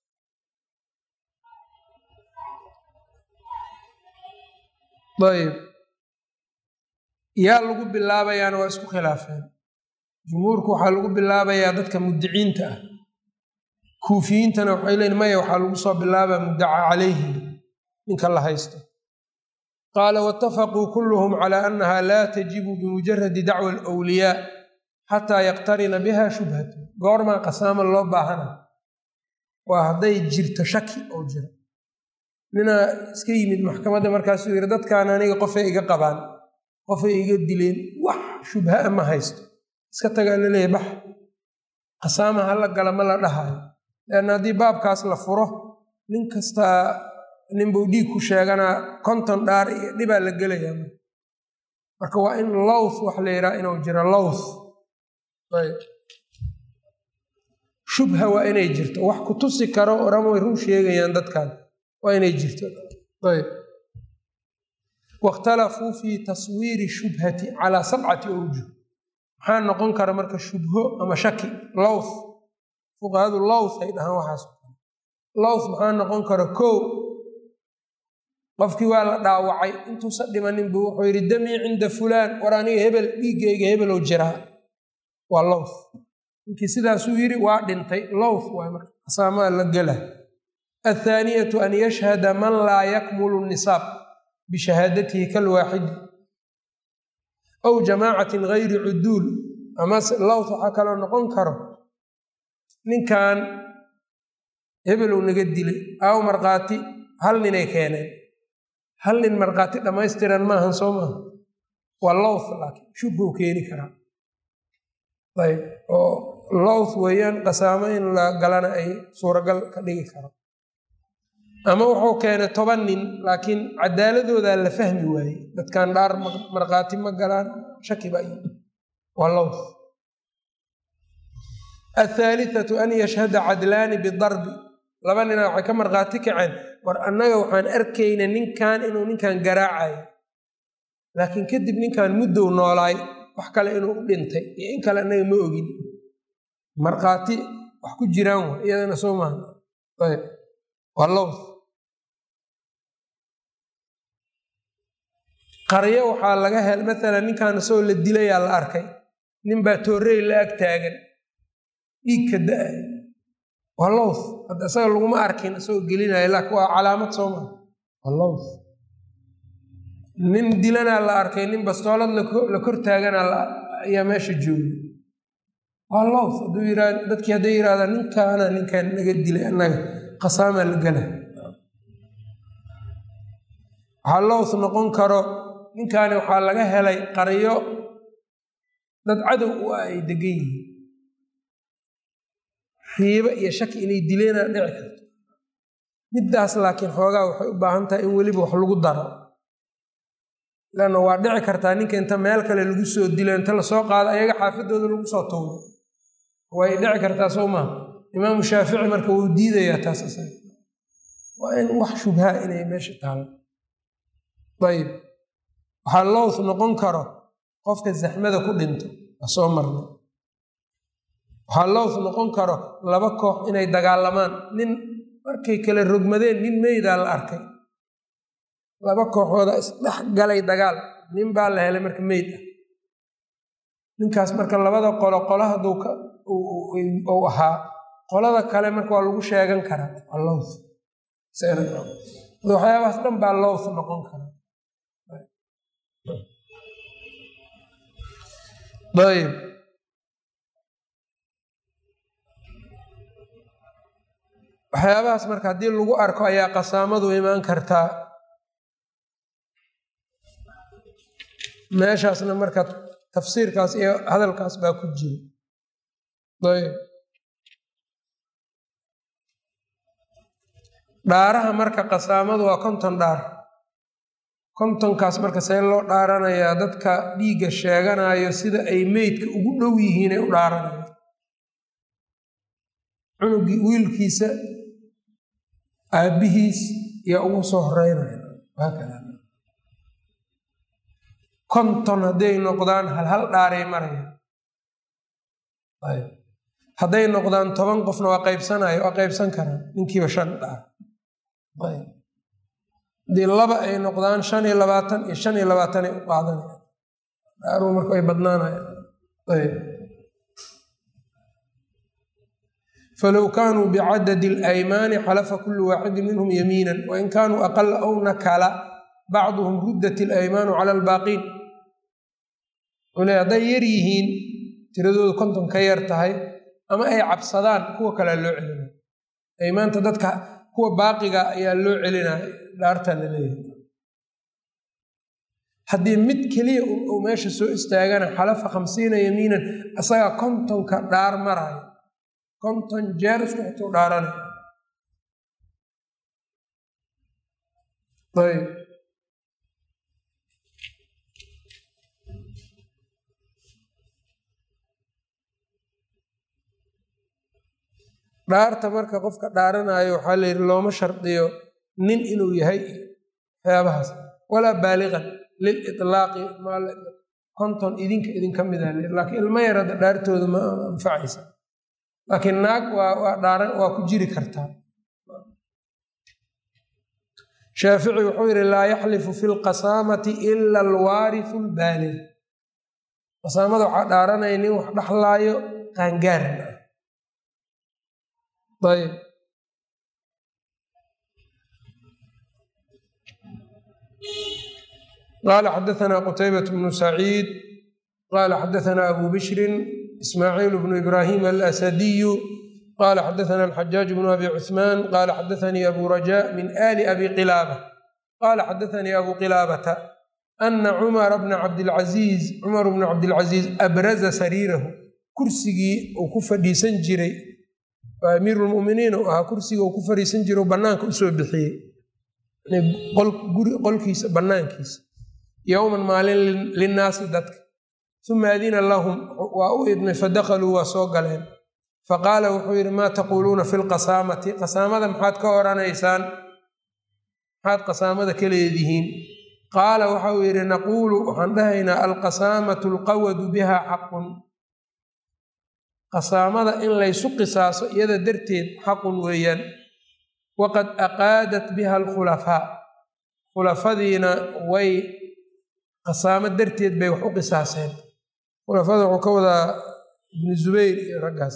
ayb yaa lagu bilaabayaana waa isku khilaafeen jumhuurku waxaa lagu bilaabayaa dadka mudiciinta ah kuufiyiintana waxay leeyiin maya waxaa lagu soo bilaabaa muddaca calayhi ninka la haysto qaala waatafaquu kulluhum calaa annaha laa tajibu bimujaradi dacwa alwliyaa xataa yaqtarina biha shubhatu goormaa qasaama loo baahana waa hadday jirto shaki oo jiro ninaa iska yimid maxkamadda markaasuu yidhi dadkaan aniga qofay iga qabaan qofay iga dileen wax shubhaa ma haysto iska tagaa laleeyahy bax qasaama hala gala ma la dhahayo leanna haddii baabkaas la furo nin kastaa ninbuu dhiig ku sheeganaa konton dhaar iyo dhibaa la gelayaa marka waa in lowth wax la yidhaha inuu jiro lowth ayb shubha waa inay jirto wax ku tusi karo oran way run sheegayaan dadkan waa inay jirto ayb waاkhtalafuu fi taswiiri shubhati calaa sabcati awjuh maxaa noqon kara marka shubho ama shaki lowth fuqahadu lowth ay dhahaan waxaas lowth maxaa noqon kara kow qofkii waa la dhaawacay intuusa dhimanin buu wuxuu yidhi damii cinda fulaan war aniga hebel dhiiggayga hebelow jiraa waa lowth ninkii sidaasuu yidhi waa dhintay lowth waay marka asaamaa la gela athaaniyatu an yashhada man laa yakmulu nisaab bishahaadatihi kalwaaxidi aw jamaacatin gayri cuduul amase lowth waxaa kaloo noqon karo ninkan hebelow naga dilay aaw markhaati hal ninay keeneen hal nin markhaati dhammaystiran maahan soo maaha waa lowth laakiin shubhuu keeni karaa ayb oo lowth weeyaan qasaamo in la galana ay suuragal ka dhigi karo ama wuxuu keenay toban nin laakiin cadaaladoodaa la fahmi waayey dadkan dhaar markhaati ma galaan shaki ba waa lowth athaalithatu an yashhada cadlaani bidarbi laba nina waxay ka markhaati kaceen war annaga waxaan arkayna ninkan inuu ninkan garaacayo laakiin kadib ninkan muddow noolaay wax kale inuu u dhintay iyo in kale annaga ma ogin markhaati wax ku jiraan wa iyadana soo maaha ayb waa lowth qaryo waxaa laga hel maalan ninkan isagoo la dilayaa la arkay nin baa toorey la ag taagan dhiig ka da-ay waa lowth hadda isaga laguma arkin isagoo gelinaya laakiin waa calaamad soo maa waa lowth nin dilanaa la arkay nin bastoolad la kor taagana ayaa meesha joogay waa lowth hadduu yirahd dadkii hadday yidhahdaan ninkaana ninkaan naga dilay annaga qasaamaa la gala waxaa lowth noqon karo ninkaani waxaa laga helay qaryo dad cadow u ah ay degan yihiin riibo iyo shaki inay dileena dhici karto middaas laakiin xoogaa waxay u baahan tahay in weliba wax lagu daro lanna waa dhici kartaa ninka inta meel kale lagu soo dilo inta lasoo qaado ayaga xaafadooda lagu soo tuuro way dhici kartaa soo maha imaamu shaafici marka wuu diidayaa taas isaga waa in wax shubhaa inay meesha taalo ayib waxaa lowth noqon karo qofka zaxmada ku dhinto waa soo marnay waxaa lowth noqon karo laba koox inay dagaalamaan nin markay kala rogmadeen nin meydaa la arkay laba kooxooda isdhex galay dagaal nin baa la helay marka meyd ah ninkaas marka labada qolo qolo hadduu uu ahaa qolada kale marka waa lagu sheegan karaa waa lowth waxyaabahaas dhan baa lowth noqon kara ayb waxyaabahaas marka haddii lagu arko ayaa qasaamadu imaan kartaa meeshaasna marka tafsiirkaas iyo hadalkaas baa ku jira ayb dhaaraha marka qasaamadu waa konton dhaar kontonkaas marka see loo dhaaranayaa dadka dhiigga sheeganayo sida ay meydka ugu dhow yihiin ay u dhaaranaya cunugii wiilkiisa aabbihiis yaa ugu soo horeynaya haakada konton hadday noqdaan hal hal dhaaray maraya hadday noqdaan toban qofna waa qaybsanaya waa qaybsan karaa ninkiiba shan dhaar haddii laba ay noqdaan shan iyo labaatan iyo shan iyo labaatanay u qaadanaya dhaaruu marka ay badnaanaya falow kaanuu bicadadi alaymaani xalafa kulu waaxidin minhum yamiinan wain kaanuu aqala aw nakala bacduhum ruddat alaymaanu cala albaaqiin le hadday yar yihiin tiradoodu konton ka yar tahay ama ay cabsadaan kuwa kalea loo celinaya aymaanta dadka kuwa baaqiga ayaa loo celinaya dhaartaa la leeyahay haddii mid keliya uu meesha soo istaagana xalafa khamsiina yamiinan asagaa kontonka dhaar maraya konton jeer isku xituu dhaaranaya ayb dhaarta marka qofka dhaaranayo waxaa la yidhi looma shardiyo nin inuu yahay waxyaabahaas walaa baaliqan lil itlaaqi konton idinka idinka mida laakiin ilmo yar hadda dhaartooda ma anfacaysa laakiin naag waa waa dhaaran waa ku jiri kartaa shaafici wuxuu yidhi laa yaxlifu fi lqasaamati ila alwaarifu lbaalig qasaamada waxaa dhaaranaya nin wax dhaxlaayo qaangaarna ayb qala xadaثna qtaybaة bnu saciid qala xadaثna abu bishri ismaaciil bnu ibrahim alasadiyu qala xadaثna alxajaaج bnu abi cuثman qala xadaثanii abu raja min ali abi qilaaba qala xadaثanii abu qilaabata ana cumara bna cabdilcaziiz cumar bnu cabdilcaziiz abraza sariirahu kursigii uu ku fadhiisan jiray amiiru lmuminiin u ahaa kursiga uu ku fadhiisan jiro banaanka usoo bixiyey qolkiisa banaankiisa yowman maalin linnaasi dadka uma adina lahum waa u idmay fadakaluu waa soo galeen faqaala wuxuu yidhi maa taquuluuna fi lqasaamati qasaamada maxaad ka oranaysaan maxaad qasaamada ka leedihiin qaala waxa uu yidhi naquulu waxaan dhahaynaa alqasaamatu alqawadu biha xaqun qasaamada in laysu qisaaso iyada darteed xaqun weeyaan waqad aqaadat biha alkhulafaa khulafadiina way qasaamo darteed bay wax u qisaaseen khulafada wuxuu ka wadaa ibnu zubayr iyo raggaas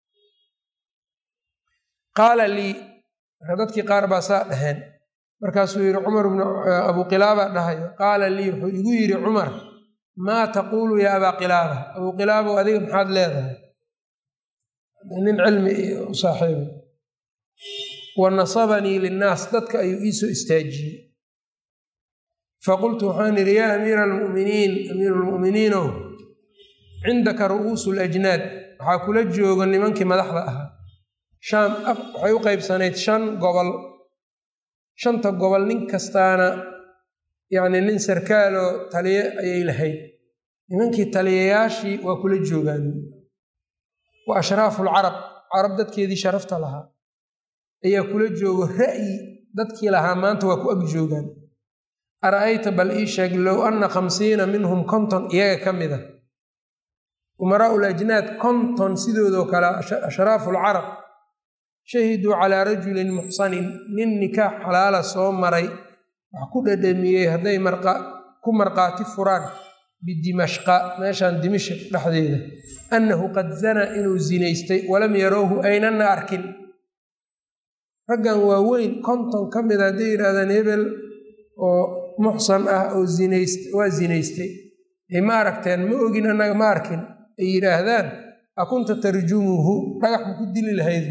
qaala lii marka dadkii qaar baa saa dhaheen markaasuu yidhi cumar bnu abu qilaaba dhahayo qaala lii wuxuu igu yidhi cumar maa taquulu yaa abaa qilaaba abuu qilaabow adiga maxaad leedahay nin cilmi u saaxiiba wa nasabanii linnaas dadka ayuu iisoo istaajiyey faqultu waxaan idhi yaa amiira almu'miniin amiiru lmu'miniinow cindaka ru'uusu lajnaad waxaa kula jooga nimankii madaxda ahaa shaam waxay u qaybsanayd shan gobol shanta gobol nin kastaana yacni nin sarkaaloo taliye ayay lahayd nimankii taliyayaashii waa kula joogaan wa ashraafu lcarab carab dadkeedii sharafta lahaa ayaa kula joogo ra'yi dadkii lahaa maanta waa ku ag joogaan ara'ayta bal ii sheeg low anna khamsiina minhum konton iyaga ka mid a umaraau lajnaad konton sidoodoo kale ashraafu lcarab shahiduu calaa rajulin muxsanin nin nikaax xalaala soo maray wax ku dhadhamiyey hadday ku marqaati furaan bidimashqa meeshaan dimashq dhexdeeda annahu qad zanaa inuu zinaystay walam yarowhu aynana arkin raggan waaweyn konton ka mida hadday yidhahdaan hebel oo muxsan ah oo waa zinaystay ma aragteen ma ogin annaga ma arkin ay yidhaahdaan a kunta tarjumuhu dhagax ma ku dili lahayd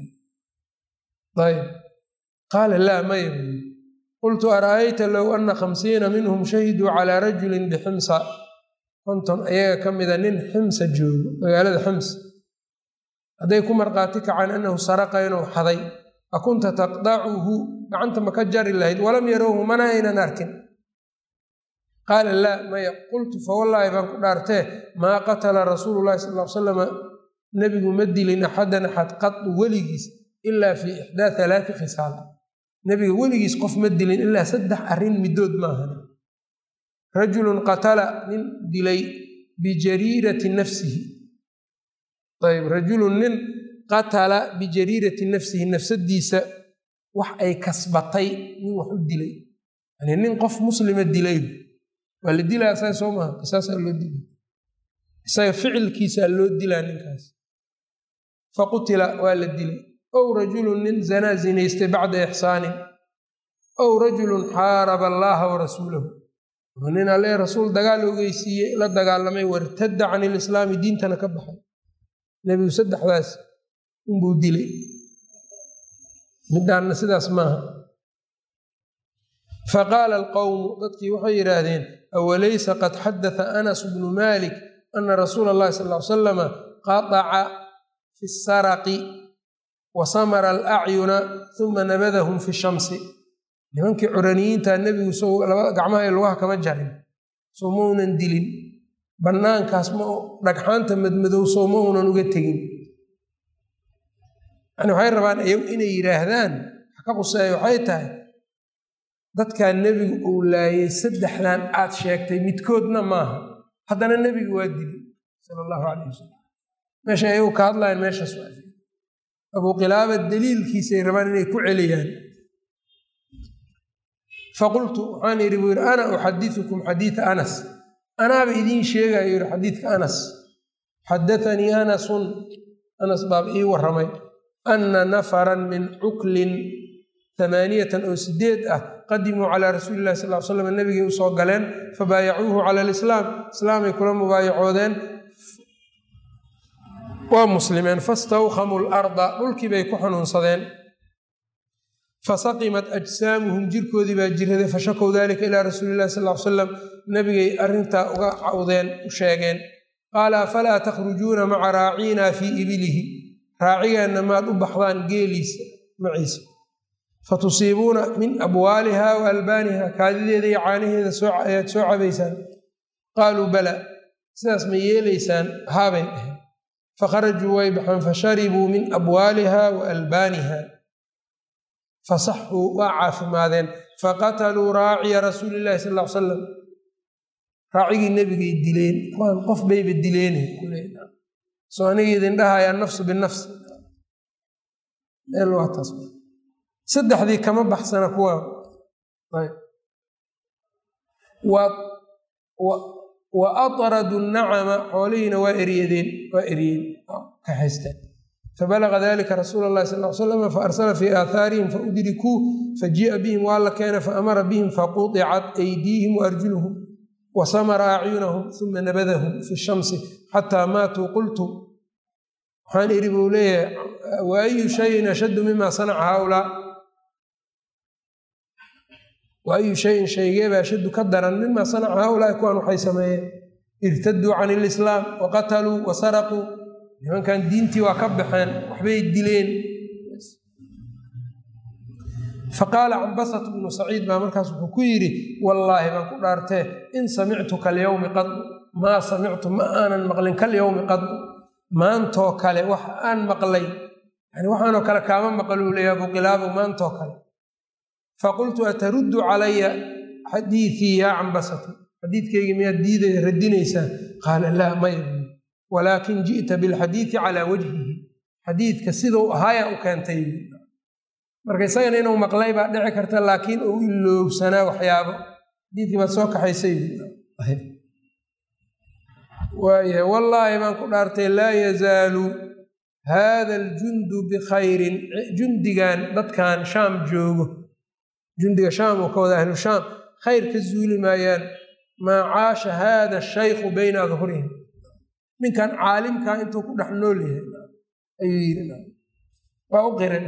ayb qaala laa maya buyi qultu ara'ayta low anna khamsiina minhum shahiduu calaa rajulin biximsa konton ayaga ka mida nin ximsa joogo magaalada xims hadday ku marqaati kacaan annahu saraqa inuu xaday a kunta taqdacuhu gacanta ma ka jari lahayd walam yarowhu mana aynan arkin qaala laa maya qultu fawallaahi baan ku dhaartee maa qatala rasuulu llahi sal l salama nebigu ma dilin axadan axad qadu weligiis ilaa fii ixdaa halaati khisaal nebiga weligiis qof ma dilin ilaa saddex arrin middood maahan rajulun qatala nin dilay bijariirati nafsihi ayb rajulun nin qatala bijariirati nafsihi nafsadiisa wax ay kasbatay nin wax u dilay yani nin qof muslima dilay waa la dilaa saa soo maha qisaasaa loo dila isaga ficilkiisaa loo dilaa ninkaas faqutila waa la dilay ow rajulun nin zanaa zinaystay bacda ixsaanin ow rajulun xaaraba allaaha wa rasuulahu nin alle rasuul dagaal ogeysiiyey la dagaalamay wartadda can ilislaami diintana ka baxay nebigu saddexdaas unbuu dilay midhaanna sidaas maaha faqaala alqowmu dadkii waxay yidhaahdeen awalaysa qad xadatha anas bnu malik ana rasuula allahi sal ly salama qataca fi saraqi wa samara alacyuna uma nabadahum fi shamsi nimankii curaniyiinta nebigu gacmaha iyo lugaha kama jarin soo maunan dilin bannaankaas ma dhagxaanta madmadow soo ma unan uga tegin yani waxay rabaan iyagu inay yidhaahdaan wax ka quseeya waxay tahay dadkaa nebigu uu laayay saddexdan aad sheegtay midkoodna maaha haddana nebigu waa dilay sala allahu calayh wasalam meesha ayagu ka hadlayan meeshaas waa abuu qilaaba daliilkiisay rabaan inay ku celiyaan faqultu waxaan idhi buu yidhi ana uxadiukum xadiida anas anaaba idiin sheegayo yidhi xadiidka anas xadaanii anasun anas baaba ii warramay anna nafaran min cuklin amaaniyatan oo sideed ah qadimuu calaa rasuuli illahi sal l slam nabigay u soo galeen fabaayacuuhu cala alislaam islaamay kula mubaayacoodeen waa muslimeen fastawkhamuu larda dhulkii bay ku xanuunsadeen fasaqimat ajsaamuhum jirkoodii baa jiraday fashakow dalika ilaa rasuuli illahi sal l salam nabigay arrintaa uga cawdeen u sheegeen qaala afalaa takhrujuuna maca raaciina fii ibilihi raacigeenna maad u baxdaan geeliisa maciisa fatusiibuuna min abwaaliha wa albaaniha kaadideeda iyo caanaheeda ayaad soo cabaysaan qaaluu bala sidaas ma yeelaysaan haabay dhaheen fakharajuu way baxeen fasharibuu min abwaaliha wa albaaniha fasaxuu waa caafimaadeen faqataluu raaciya rasuuli illahi sal l salam raacigii nebigay dileen kuwaan qof bayba dileene soo aniga idin dhahaya nafsu binafsi meel waa taas saddexdii kama baxsana kuwa wa atradu nacama xoolihiina waa eryadeen waa eryeen ka haysteen fabalaga dalika rasuula allahi sal l slam faarsala fii aathaarihim faudrikuu fajii'a bihim waa la keena faamara bihim faqudicat aydiihim waarjuluhum wasamara acyunahum uma nabadahum fi shamsi xataa maatuu qultu waxaan idhi buu leeyahay wa ayu shayin ashaddu mima sanaca haaulaa wa ayu shayin shaygeeba ashaddu ka daran mima sanaca haaulaai kuwaan waxay sameeyeen irtaduu can ilislaam wa qataluu wa saraquu nimankan diintii waa ka baxeen waxbay dileen faqaala cambasat bnu saciid baa markaas wuxuu ku yidhi wallaahi baan ku dhaartee in samictu kalyowmi qadu maa samictu ma aanan maqlin kalyowmi qadu maantoo kale wax aan maqlay yani waxaanoo kale kaama maqluu leeya abuqilaabo maantoo kale faqultu ataruddu calaya xadiiii yaa cambasatu xadiidkeygii miyaad diidaya radinaysaa qaala laa maya walaakin ji'ta bilxadiidi calaa wajhihi xadiidka siduu ahaaya u keentay marka isagana inuu maqlay baa dhici karta laakiin uu iloobsanaa waxyaabo xadiidkii baad soo kaxaysay waayahay wallaahi baan ku dhaartay laa yazaalu haada aljundu bikhayrin jundigan dadkan shaam joogo jundiga shaam oo ka wada ahlu shaam khayr ka zuuli maayaan maa caasha haada shaykhu bayna adhurihim ninkan caalimkaa intuu ku dhex nool yahay ayuu yidhi waa u qiray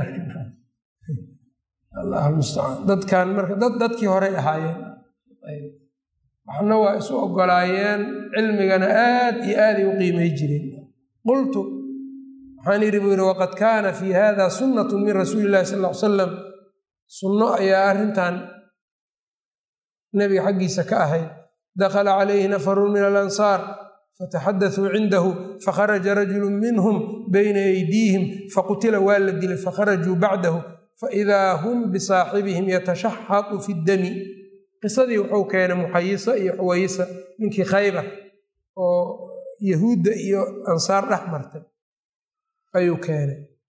allah mustacaan dadkan marka dad dadkii horey ahaayeen waxna waa isu ogolaayeen cilmigana aad iyo aaday u qiimay jireen qultu waxaan yidhi buu yidhi waqad kaana fii hada sunnatu min rasuuli illahi sal ll ly salam sunno ayaa arrintan nebiga xaggiisa ka ahayd dakhala calayhi nafarun min alansaar fataxadatuu cindahu fakharaja rajulu minhum bayna aydiihim faqutila waa la dilay fakharajuu bacdahu faidaa hum bisaaxibihim yatashaxaqu fi ddami qisadii wuxuu keenay muxayisa iyo xuwayisa ninkii khaybar oo yahuudda iyo ansaar dhex martay ayuu keenay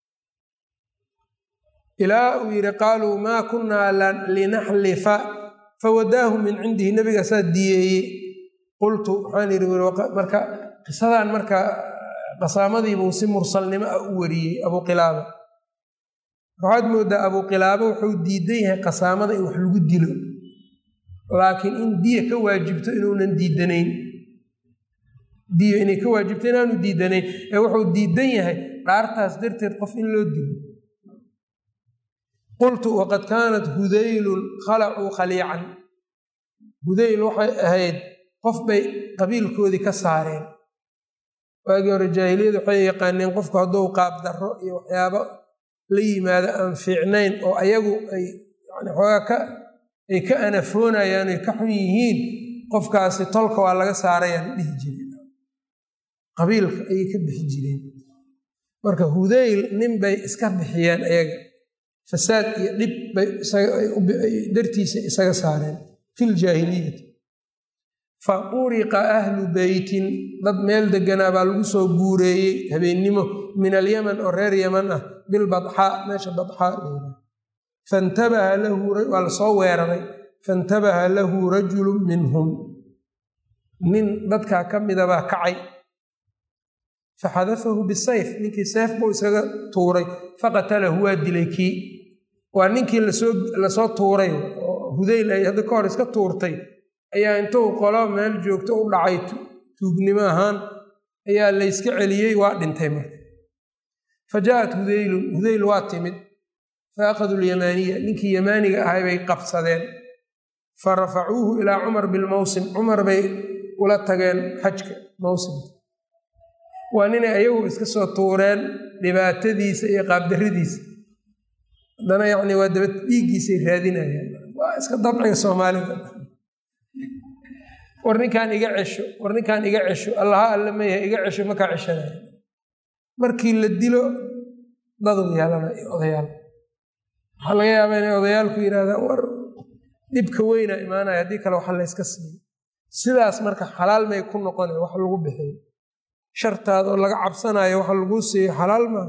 ilaa uu yidhi qaaluu maa kunnaa linaxlifa fawadaahu min cindihi nebigaasaa diyeeyey qultu waxaan yidhi marka qisadan marka qasaamadiibuu si mursalnimo ah u wariyey abuqilaaba waxaad moodaa abuqilaaba wuxuu diidan yahay qasaamada in wax lagu dilo laakiin in diya ka waajibto inuunan diidanayn diya inay ka waajibto inaanu diidanayn ee wuxuu diidan yahay dhaartaas darteed qof in loo dilo qultu waqad kaanat hudaylun khalacuu khaliican hudayl waxay ahayd qof bay qabiilkoodii ka saareen waagii hore jaahiliyada waxay yaqaaneen qofku hadduu qaab darro iyo waxyaabo la yimaado aan fiicnayn oo ayagu ay yani xoogaa ka ay ka anafoonayaan ay ka xun yihiin qofkaasi tolka waa laga saarayaan dhihi jireen qabiilka ayay ka bixi jireen marka hudayl nin bay iska bixiyeen ayaga fasaad iyo dhib bay dartiisa isaga saareen fi ljaahiliyati fa uriqa ahlu beytin dad meel deganaa baa lagu soo guureeyey habeennimo min alyaman oo reer yaman ah bilbadxaa meesha badxaa leedahay fantabaha lahu waa lasoo weeraray faintabaha lahu rajulun minhum nin dadkaa ka midabaa kacay faxadafahu bisayf ninkii seef buu iskaga tuuray faqatalahu waa dilay kii waa ninkii lasoo tuuray oo hudayl ay hadda ka hor iska tuurtay ayaa intuu qolo meel joogto u dhacay tuugnimo ahaan ayaa layska celiyey waa dhintay marka fa jaaءat hudaylun hudayl waa timid fa akhaduu lyamaaniya ninkii yamaaniga ahay bay qabsadeen fa rafacuuhu ilaa cumar bilmawsim cumar bay ula tageen xajka mawsimka waa ninay ayagu iska soo tuureen dhibaatadiisa iyo qaabdarradiisa haddana yacni waa daba dhiiggiisay raadinayaan waa iska dabciga soomaalida war ninkaan iga cesho war ninkaan iga cesho allaha alle mayaha iga cesho makaa ceshanaya markii la dilo daduu yeelana iyo odayaal waxaa laga yaabaa inay odayaalku yidhahdaan war dhibka weynaa imaanaya haddii kale waxa layska siiyo sidaas marka xalaal may ku noqona wax lagu bixiyo shartaada oo laga cabsanayo waxa laguu siiyo xalaal maaha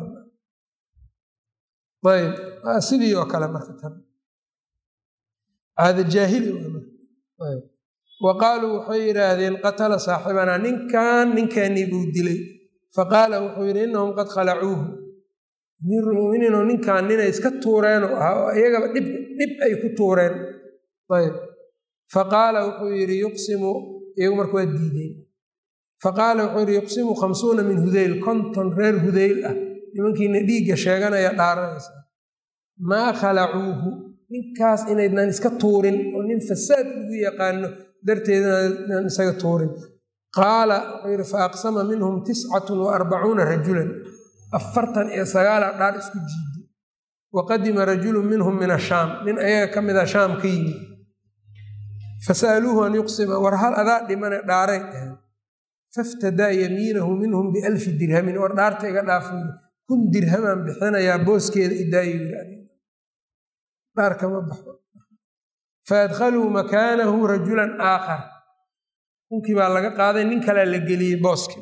ayb sidii oo kale marka tan caada jaahili ayb wa qaaluu waxay yidhaahdeen qatala saaxibanaa ninkan ninkeennii buu dilay faqaala wuxuu yidhi innahum qad khalacuuhu amiirulmuminiinoo ninkan ninay iska tuureenoo ahaa oo iyagaba dhib dhib ay ku tuureen ayb faqaala wuxuu yidhi yuqsimu iyagu marka waa diideen faqaala wuxuu yidhi yuqsimu khamsuuna min hudayl konton reer hudayl ah nimankiina dhiigga sheeganaya dhaaranaysa maa khalacuuhu ninkaas inaydnan iska tuurin oo nin fasaad lagu yaqaano darteedinaan isaga tuurin qaala wuxuu yidhi fa aqsama minhum tiscatun wa arbacuuna rajulan afartan iyo sagaala dhaar isku jiiday wa qadima rajulun minhum min ashaam nin ayaga ka mid a shaam ka yimid fasa'aluuhu an yuqsima war hal adaa dhimane dhaaray dhaheen faftadaa yamiinahu minhum bialfi dirhamin war dhaarta iga dhaafay kun dirhamaan bixinayaa booskeeda idaayo yidhi dhaar kama baxo faadkhaluu makaanahu rajulan aakhar kunkii baa laga qaaday nin kalea la geliyey booskii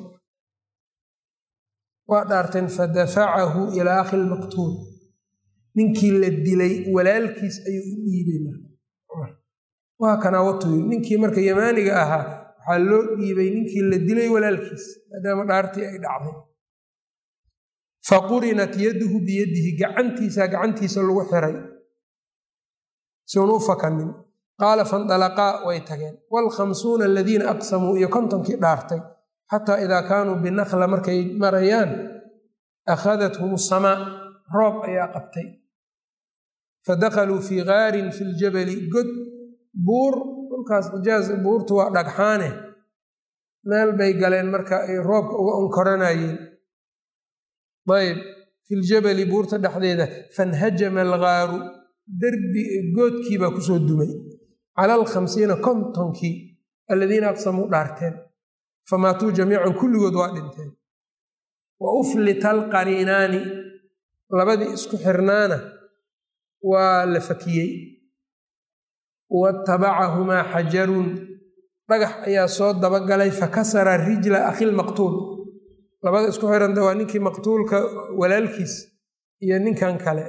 waa dhaarteen fadafacahu ilaa akhi lmaqtuul ninkii la dilay walaalkiis ayuu u dhiibay waa kanaa watu yiri ninkii marka yamaaniga ahaa waxaa loo dhiibay ninkii la dilay walaalkiis maadaama dhaartii ay dhacday faqurinat yaduhu biyadihi gacantiisa gacantiisa lagu xiray siun u fakanin qaala fandalaqaa way tageen waalkhamsuuna aladiina aqsamuu iyo kontonkii dhaartay xataa idaa kaanuu binakla markay marayaan akhadathum samaa roob ayaa qabtay fadakaluu fii gaarin fi ljabali god buur dhulkaas xijaaz buurtu waa dhagxaane meel bay galeen marka ay roobka uga onkoranayeen ayb fi ljabali buurta dhexdeeda fanhajama algaaru derbi goodkii baa kusoo dumay cala alkhamsiina kontonkii aladiina aqsamuu dhaarteen famaatuu jamiican kulligood waa dhinteen wa uflita alqariinaani labadii isku xirnaana waa la fakiyey watabacahumaa xajarun dhagax ayaa soo dabagalay fakasara rijla akhilmaqtuul labada isku xiranta waa ninkii maqtuulka walaalkiis iyo ninkan kale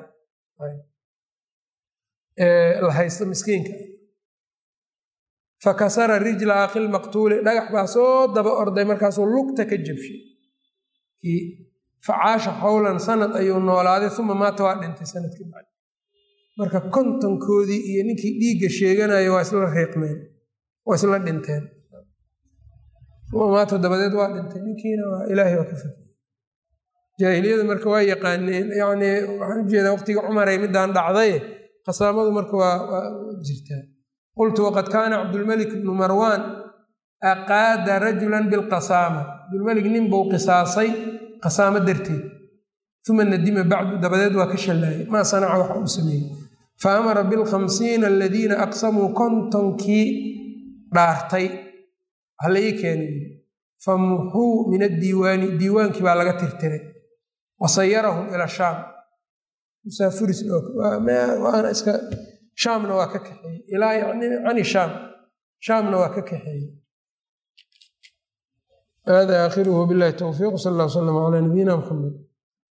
la haysto miskiinka fakasara rijla akhilmaqtuuli dhagax baa soo daba orday markaasuu lugta ka jabshay kii facaasha xowlan sanad ayuu noolaaday uma maata waa dhintay sanadkii bacdi marka kontonkoodii iyo ninkii dhiigga sheeganayo waa isla riiqmeen waa isla dhinteen uma maata dabadeed waa dhintay ninkiina waa ilaahay waa ka fakey jaahiliyada marka waa yaqaaneen yacni waxaan ujeedaa waqtigii cumaray midaan dhacday qasaamadu marka waa waa jirtaa qultu waqad kaana cabdulmalik bnu marwaan aqaada rajulan bilqasaama cabdulmalik nin buu qisaasay qasaamo darteed uma nadima bacdu dabadeed waa ka shallaayay maa sanaca waxa uu sameeyey fa amara bilkhamsiina aladiina aqsamuu kontonkii dhaartay hala ii keenay famuxuu min addiiwaani diiwaankii baa laga tirtiray wasayarahum ila shaam musaafiriswaana iska shaamna waa ka kaxeeyey ilaa yani cani shaam shaamna waa ka kaxeeyey hada aakhiruhu billahi towfiiq sal allah w slam calaa nabiyina muxamed